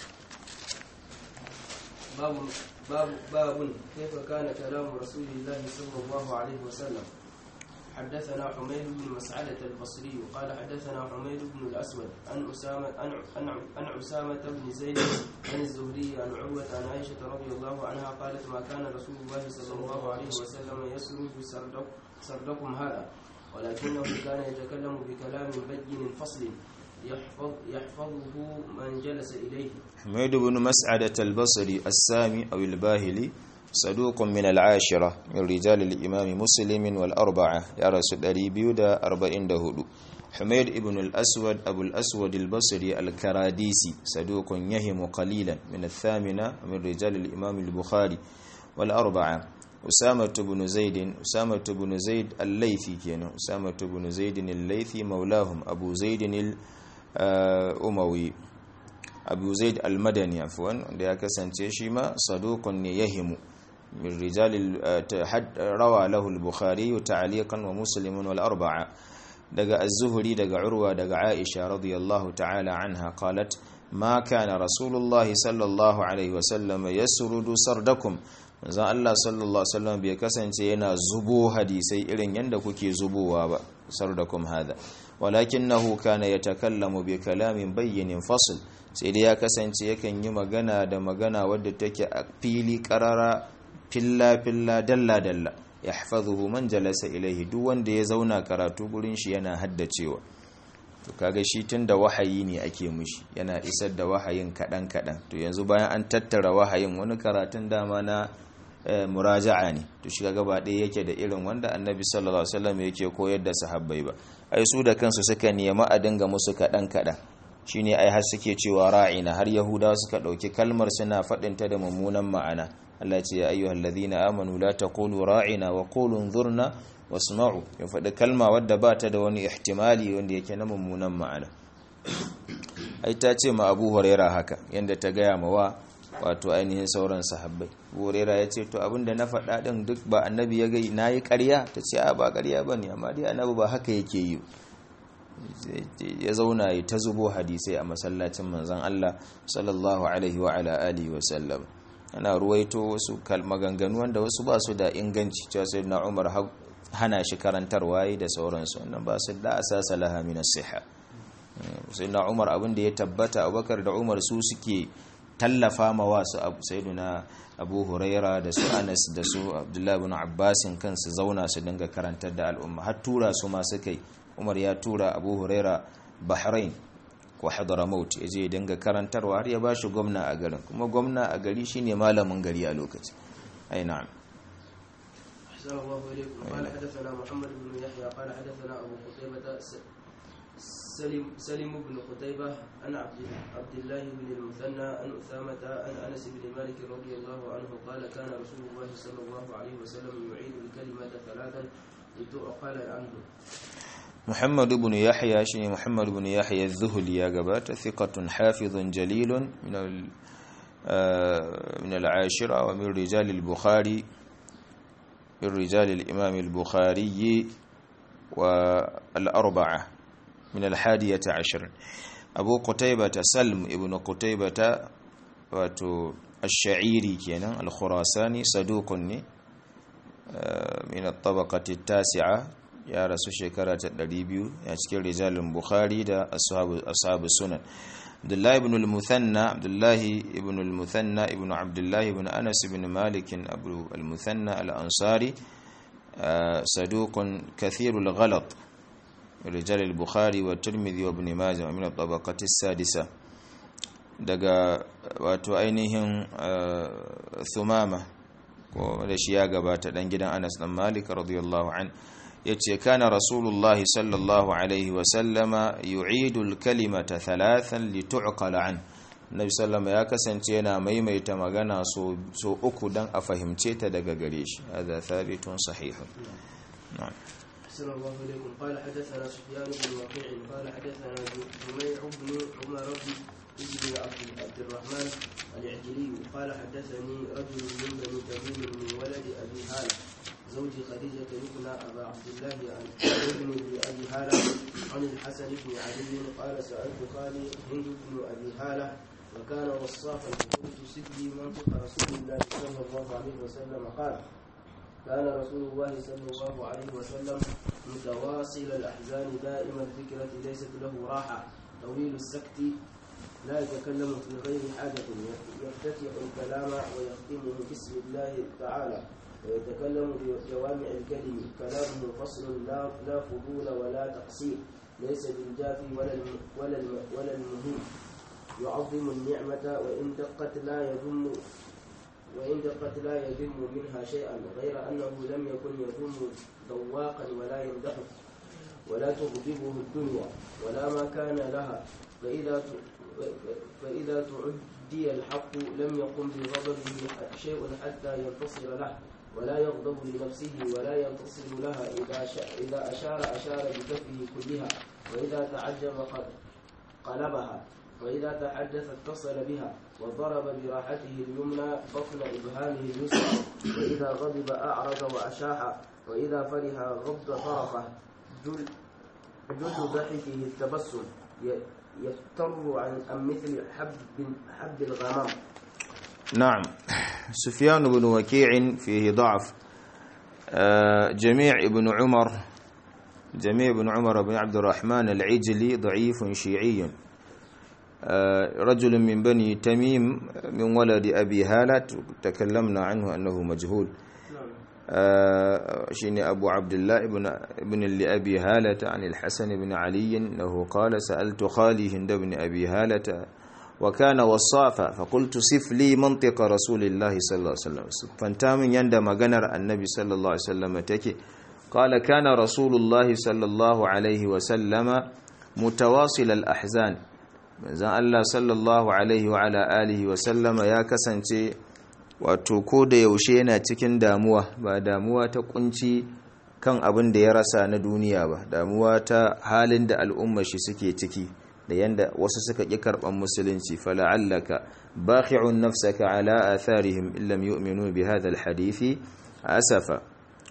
باب باب باب كيف كان كلام رسول الله صلى الله عليه وسلم حدثنا حميد بن مسعدة البصري قال حدثنا حميد بن الأسود عن أسامة عن عن, عن أسامة بن زيد عن الزهري عن عروة عن عائشة رضي الله عنها قالت ما كان رسول الله صلى الله عليه وسلم يسرد سردك سردكم هذا ولكنه كان يتكلم بكلام بين فصل يحفظ يحفظه من جلس إليه حميد بن مسعدة البصري السامي أو الباهلي صدوق من العاشرة من رجال الإمام مسلم والأربعة يرس الأريبيو دا أربعين دهدو حميد ابن الأسود أبو الأسود البصري الكراديسي صدوق يهم قليلا من الثامنة من رجال الإمام البخاري والأربعة أسامة بن زيد أسامة بن زيد الليثي كان أسامة بن زيد الليثي مولاهم أبو زيد الأموي أبو زيد المدني عفوا wanda ya kasance shi ma saduqun ne yahimu min rijal rawa lahu al-bukhari ta'liqan wa muslim wal arba'a daga az-zuhri daga urwa daga aisha radiyallahu ta'ala anha qalat ma kana rasulullah sallallahu alaihi wa sallam yasrudu sardakum manzon Allah sallallahu alaihi wasallam bai kasance yana zubo hadisai irin yanda kuke zubowa ba sardakum hada walakinahu kana yatakallamu bi kalamin bayyin fasl sai dai ya kasance yakan yi magana da magana wadda take a fili karara filla filla dalla dalla yahfazuhu man jalasa ilaihi duk wanda ya zauna karatu gurin shi yana haddacewa to kaga shi tunda wahayi ne ake mushi yana isar da wahayin kadan kadan to yanzu bayan an tattara wahayin wani karatun dama na muraja'a ne to shi kaga ba ɗaya yake da irin wanda annabi sallallahu alaihi wasallam yake koyar da sahabbai ba ai su da kansu suka nemi a dinga musu kadan kadan shine ai har suke cewa ra'ina har yahudawa suka dauki kalmar suna fadin ta da mummunan ma'ana Allah ya ce ya ayyuhal ladhina amanu la taqulu ra'ina wa qulu unzurna wasma'u ya faɗi kalma wadda ba ta da wani ihtimali wanda yake na mummunan ma'ana ai ta ce ma Abu Huraira haka yanda ta gaya ma wa wato ainihin sauran sahabbai Abu Huraira ya ce to abinda na faɗa din duk ba annabi ya gai nayi ƙarya ta ce a ba ƙarya bane amma dai annabi ba haka yake yi ya zauna ya ta zubo hadisai a masallacin manzon Allah sallallahu alaihi wa ala alihi wa sallam ana ruwaito wasu maganganu wanda wasu ba su da inganci cewa sai na Umar hana shi karantarwa yi da sauransu wannan ba su da asasa laha min as-siha sai na Umar abin da ya tabbata Abubakar da Umar su suke tallafa ma wasu sayyiduna Abu Huraira da su Anas da su Abdullah ibn Abbas kansu zauna su dinga karantar da al'umma har tura su ma suka yi umar ya tura abu huraira bahrain ko hadramaut ya je dinga karantarwa har ya ba shi gwamna a garin kuma gwamna a gari shine malamin gari a lokaci ai na'am أحسن الله إليكم قال حدثنا محمد بن يحيى قال حدثنا أبو قتيبة سلم سلم بن قتيبة عن عبد عبد الله بن المثنى عن أسامة عن أنس بن مالك رضي الله عنه قال كان رسول الله صلى الله عليه وسلم يعيد الكلمة ثلاثا لتعقل عنه محمد بن يحيى شنو محمد بن يحيى الذهلي يا جبات ثقة حافظ جليل من من العاشرة ومن رجال البخاري من رجال الإمام البخاري والأربعة من الحادية عشر أبو قتيبة سلم ابن قتيبة واتو الشعيري كان الخراساني صدوق من الطبقة التاسعة ya rasu shekara ta 200 a cikin rijalin bukhari da ashabu sunan abdullahi ibn al-muthanna abdullahi ibn al-muthanna ibn abdullahi ibn anas ibn malik abu al-muthanna al-ansari saduqun kathir al-ghalat rijal al-bukhari wa tirmidhi wa ibn majah min at-tabaqati as-sadisa daga wato ainihin thumama ko da shi ya gabata dan gidan anas dan malik radiyallahu anhu yace kana rasulullahi sallallahu alaihi wasallama yu'idul kalimata thalathan litu'qala an nabi sallama ya kasance yana maimaita magana so so uku dan a fahimce ta daga gare shi hada thabitun sahihun na'am أحسن الله إليكم قال حدثنا سفيان بن وكيع قال حدثنا جميع بن عمر بن عبد عبد الرحمن العجلي قال حدثني رجل من بني تميم من ولد أبي هالة زوج خديجة يبنى أبا عبد الله عن ابن أبي هالة عن الحسن بن علي قال سألت خالي هند بن أبي هالة وكان وصافا قلت سدي منطق رسول الله صلى الله عليه وسلم قال كان رسول الله صلى الله عليه وسلم متواصل الأحزان دائم الفكرة ليست له راحة طويل السكت لا يتكلم في غير حاجة يفتتح الكلام ويختمه بسم الله تعالى ويتكلم بجوامع الكلم كلامه فصل لا لا فضول ولا تقصير ليس بالجافي ولا الم ولا الم ولا المهين يعظم النعمة وإن دقت لا يذم وإن دقت لا يذم منها شيئا غير أنه لم يكن يذم ذواقا ولا يمدحه ولا تغضبه الدنيا ولا ما كان لها فإذا فإذا تعدي الحق لم يقم بغضبه شيء حتى ينتصر له ولا يغضب لنفسه ولا ينتصر لها إذا إذا أشار أشار بكفه كلها وإذا تعجب قد قلبها وإذا تحدث اتصل بها وضرب براحته اليمنى بطن إبهامه اليسرى وإذا غضب أعرض وأشاح وإذا فرح غض طرفه جل جل ضحكه التبسم يفتر عن عن مثل حب حب الغمام نعم سفيان بن وكيع فيه ضعف آه، جميع ابن عمر جميع بن عمر بن عبد الرحمن العجلي ضعيف شيعي آه، رجل من بني تميم من ولد أبي هالة تكلمنا عنه أنه مجهول آه، شيني أبو عبد الله ابن ابن لأبي هالة عن الحسن بن علي أنه قال سألت خالي هند بن أبي هالة وكان وصافا فقلت صف لي منطق رسول الله صلى الله عليه وسلم فانتامن يند مغنر النبي صلى الله عليه وسلم تكي قال كان رسول الله صلى الله عليه وسلم متواصل الأحزان manzon Allah sallallahu alaihi wa ala alihi wa sallama ya kasance wato ko da yaushe yana cikin damuwa ba damuwa ta kunci kan abin da ya rasa na duniya ba damuwa ta halin da al'umma shi suke ciki da yanda wasu suka ƙi karɓar musulunci fala'allaka bakhi'un nafsaka ala atharihim illam yu'minu bi hadha alhadithi asafa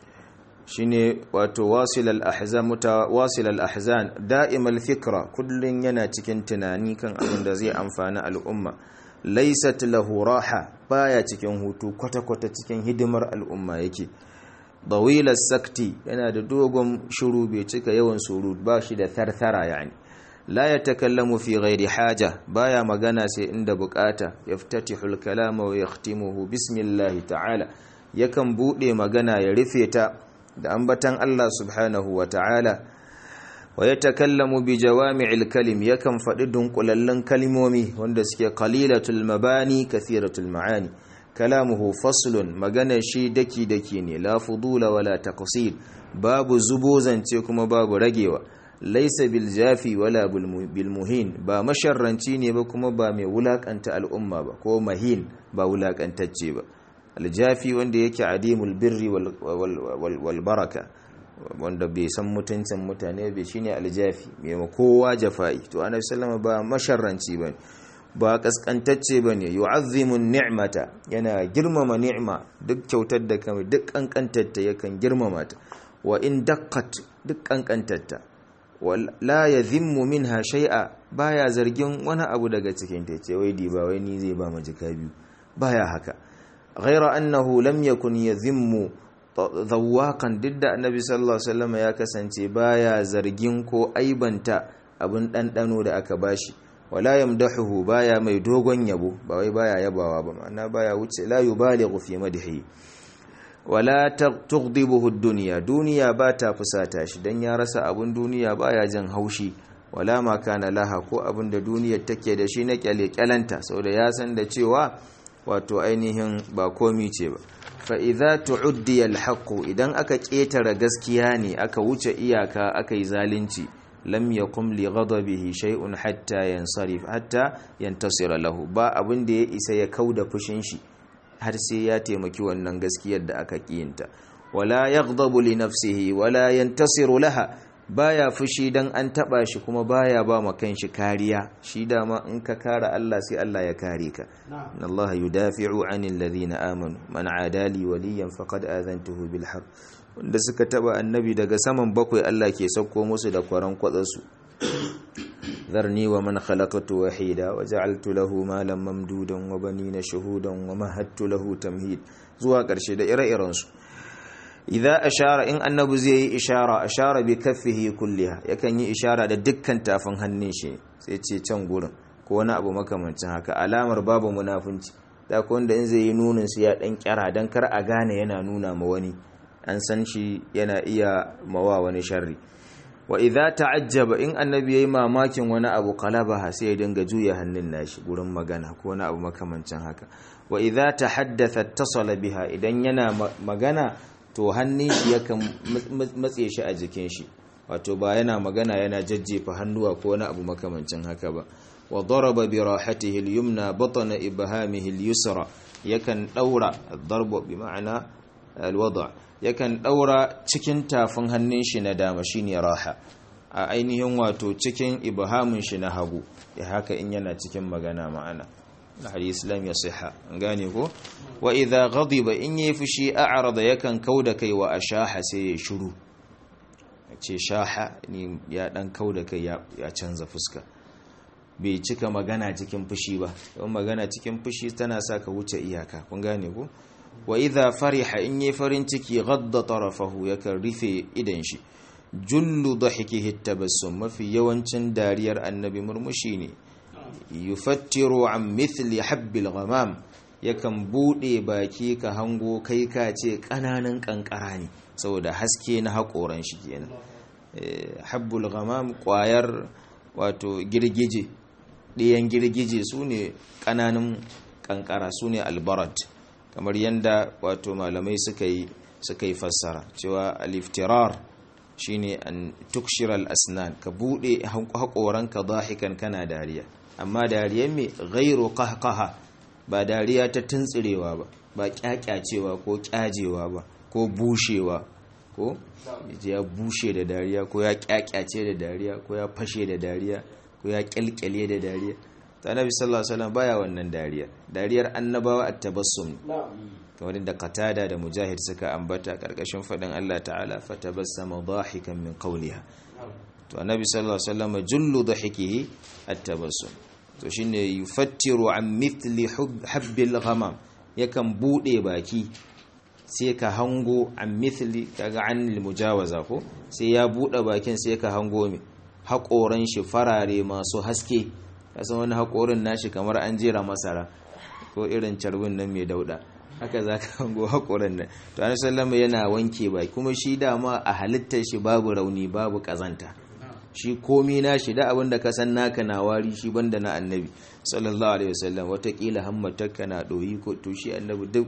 shine wato wasil al-ahzan mutawasil al-ahzan da'im al-fikra kullun yana cikin tunani kan abin da zai amfani al'umma laysat lahu raha baya cikin hutu kwata-kwata cikin hidimar al'umma yake dawila sakti yana da dogon shiru bai cika yawan surut ba shi da tharthara yani la yatakallamu fi ghairi haja baya magana sai inda bukata yaftatihu al-kalama wa yakhtimuhu bismillah ta'ala yakan bude magana ya rufe ta da ambatan Allah subhanahu wa ta'ala wa ya takallamu bi jawami'il kalim yakan faɗi dunkulallun kalmomi wanda suke qalilatul mabani kathiratul ma'ani kalamuhu faslun magana shi daki daki ne la fudula wala taqsid babu zubo zance kuma babu ragewa laisa bil jafi wala bil muhin ba masharranci ne ba kuma ba mai wulakanta al'umma ba ko mahin ba wulakantacce ba aljafi wanda yake adimul birri wal baraka wanda bai san mutuncin mutane bai shine aljafi mai kowa jafa'i to annabi sallama ba masharranci bane ba kaskantacce bane yu'azzimu ni'mata yana girmama ni'ma duk kyautar da kamar duk kankantarta yakan girmama ta wa in daqqat duk kankantarta la yadhimmu minha shay'a baya zargin wani abu daga cikin ta ce wai di ba wai ni zai ba mu jika biyu baya haka غير أنه لم يكن يذم ذواقا ضد النبي صلى الله عليه وسلم ya kasance baya zargin ko aibanta abin ɗanɗano da aka bashi wala yamdahu baya mai dogon yabo ba wai baya yabawa ba ma'ana baya wuce la yubalighu fi madhi wala tughdibuhu ad-dunya duniya ba ta fusata shi dan ya rasa abin duniya baya jin haushi wala ma kana laha ko abin da duniyar take da shi na kyale kyalanta saboda ya san da cewa wato ainihin ba komi ce ba fa'iza tu'uddi alhaƙo idan aka ƙetare gaskiya ne aka wuce iyaka aka yi zalunci lam ya kumli ghadabihi shay'un hatta yansarif hatta yantasira lahu ba abin da ya isa ya kauda fushin shi har sai ya taimaki wannan gaskiyar da aka ƙiyinta wala yaghdabu li nafsihi wala yantasiru laha baya fushi dan an taba shi kuma baya ba ma kanshi kariya shi dama in ka kare Allah sai Allah ya kare ka inna Allah yudafi'u 'anil ladhina amanu man 'adali waliyan faqad azantuhu bil harb wanda suka taba annabi daga saman bakwai Allah ke sauko musu da kwaran kwatsansu ذرني ومن خلقت وحيدا وجعلت له مالا ممدودا وبنين شهودا ومهدت له تمهيد zuwa ƙarshe da ire-irensu idza ashara in annabi zai yi ishara ashara bi kaffihi kulliha yakan yi ishara da dukkan tafin hannun shi sai ce can gurin ko wani abu makamancin haka alamar babu munafunci da ko wanda in zai yi nunin su ya dan kyara dan kar a gane yana nuna ma wani an san shi yana iya mawa wani sharri wa idza ta'ajjaba in annabi yayi mamakin wani abu qalabaha sai ya dinga juya hannun nashi gurin magana ko wani abu makamancin haka wa idza tahaddatha ittasala biha idan yana magana to hannun shi yakan matse shi a jikin shi wato ba yana magana yana jajjefa hannuwa ko wani abu makamancin haka ba wa daraba bi rahatihi al-yumna batna ibhamihi al-yusra yakan daura ad-darbu bi ma'ana al-wada' yakan daura cikin tafin hannun shi na dama shine raha a ainihin wato cikin ibhamin shi na hagu ya haka in yana cikin magana ma'ana hadisi islam ya siha gane ko wa idza ghadiba in yayi fushi a'rada yakan kauda kai wa ashaha sai ya shiru ce shaha ni ya dan kauda kai ya canza fuska bai cika magana cikin fushi ba don magana cikin fushi tana sa ka wuce iyaka kun gane ko wa idha fariha in yi farin ciki gadda tarafahu yakan rufe idan shi jullu dhahikihi tabassum mafi yawancin dariyar annabi murmushi ne yufattiru an mithli habbil ghamam yakan bude baki ka hango kai ka ce kananan kankara ne saboda haske na hakoran shi kenan habbul ghamam kwayar wato girgije ɗiyan girgije su ne ƙananan ƙanƙara su ne albarat kamar yadda wato malamai suka yi suka yi fassara cewa aliftirar shine an tukshir asnan ka buɗe haƙoranka zahikan kana dariya amma dariya mai gairu qahqaha ba dariya ta tuntsirewa ba ba kyakyacewa ko kyajewa ba ko bushewa ko ya bushe da dariya ko ya kyakyace da dariya ko ya fashe da dariya ko ya kyalkyale da dariya ta nabi sallallahu alaihi wasallam baya wannan dariya dariyar annabawa at-tabassum kamar da qatada da mujahid suka ambata karkashin fadin Allah ta'ala fatabassama dahikan min qawliha to annabi sallallahu alaihi wasallam jullu dahikihi at-tabassum to shine yufattiru an mithli habbil ghamam yakan bude baki sai ka hango an mithli kaga an mujawaza ko sai ya bude bakin sai ka hango me haƙoran shi farare masu haske kasan wani haƙorin nashi kamar an jera masara ko irin carbin nan mai dauda haka za ka hango haƙorin nan to an sallama yana wanke baki kuma shi dama a halittar shi babu rauni babu ƙazanta shi komi na shi da abinda ka san naka na wari shi banda na annabi sallallahu alaihi wasallam watakila hammatarka na ɗoyi ko to shi annabi duk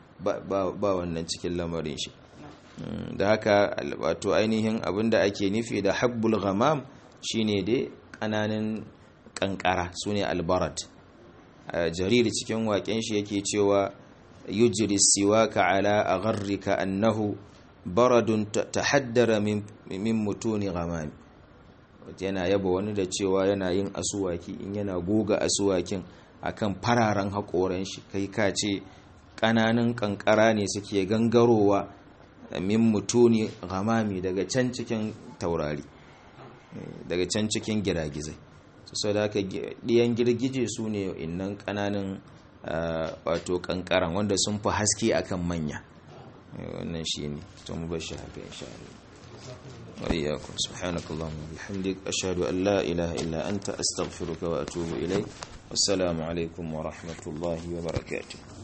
ba wannan cikin lamarin shi da haka wato ainihin abinda ake nufi da habbul ghamam shine dai kananan kankara sune albarat jariri cikin waken shi yake cewa yujri siwaka ala agharrika annahu baradun tahaddara min min mutuni ghamam yana yaba wani da cewa yana yin asuwaki in yana goga asuwakin akan fararen haƙoran shi kai ka ce ƙananan kankara ne suke gangarowa min mutuni ghamami daga can cikin taurari daga can cikin giragizai sau da haka ɗiyan girgije su ne innan ƙananan wato ƙanƙaran wanda sun fi haske akan manya wannan shi ne to mu bar shi haka insha Allah وإياكم سبحانك اللهم وبحمدك أشهد أن لا إله إلا أنت أستغفرك وأتوب إليك والسلام عليكم ورحمة الله وبركاته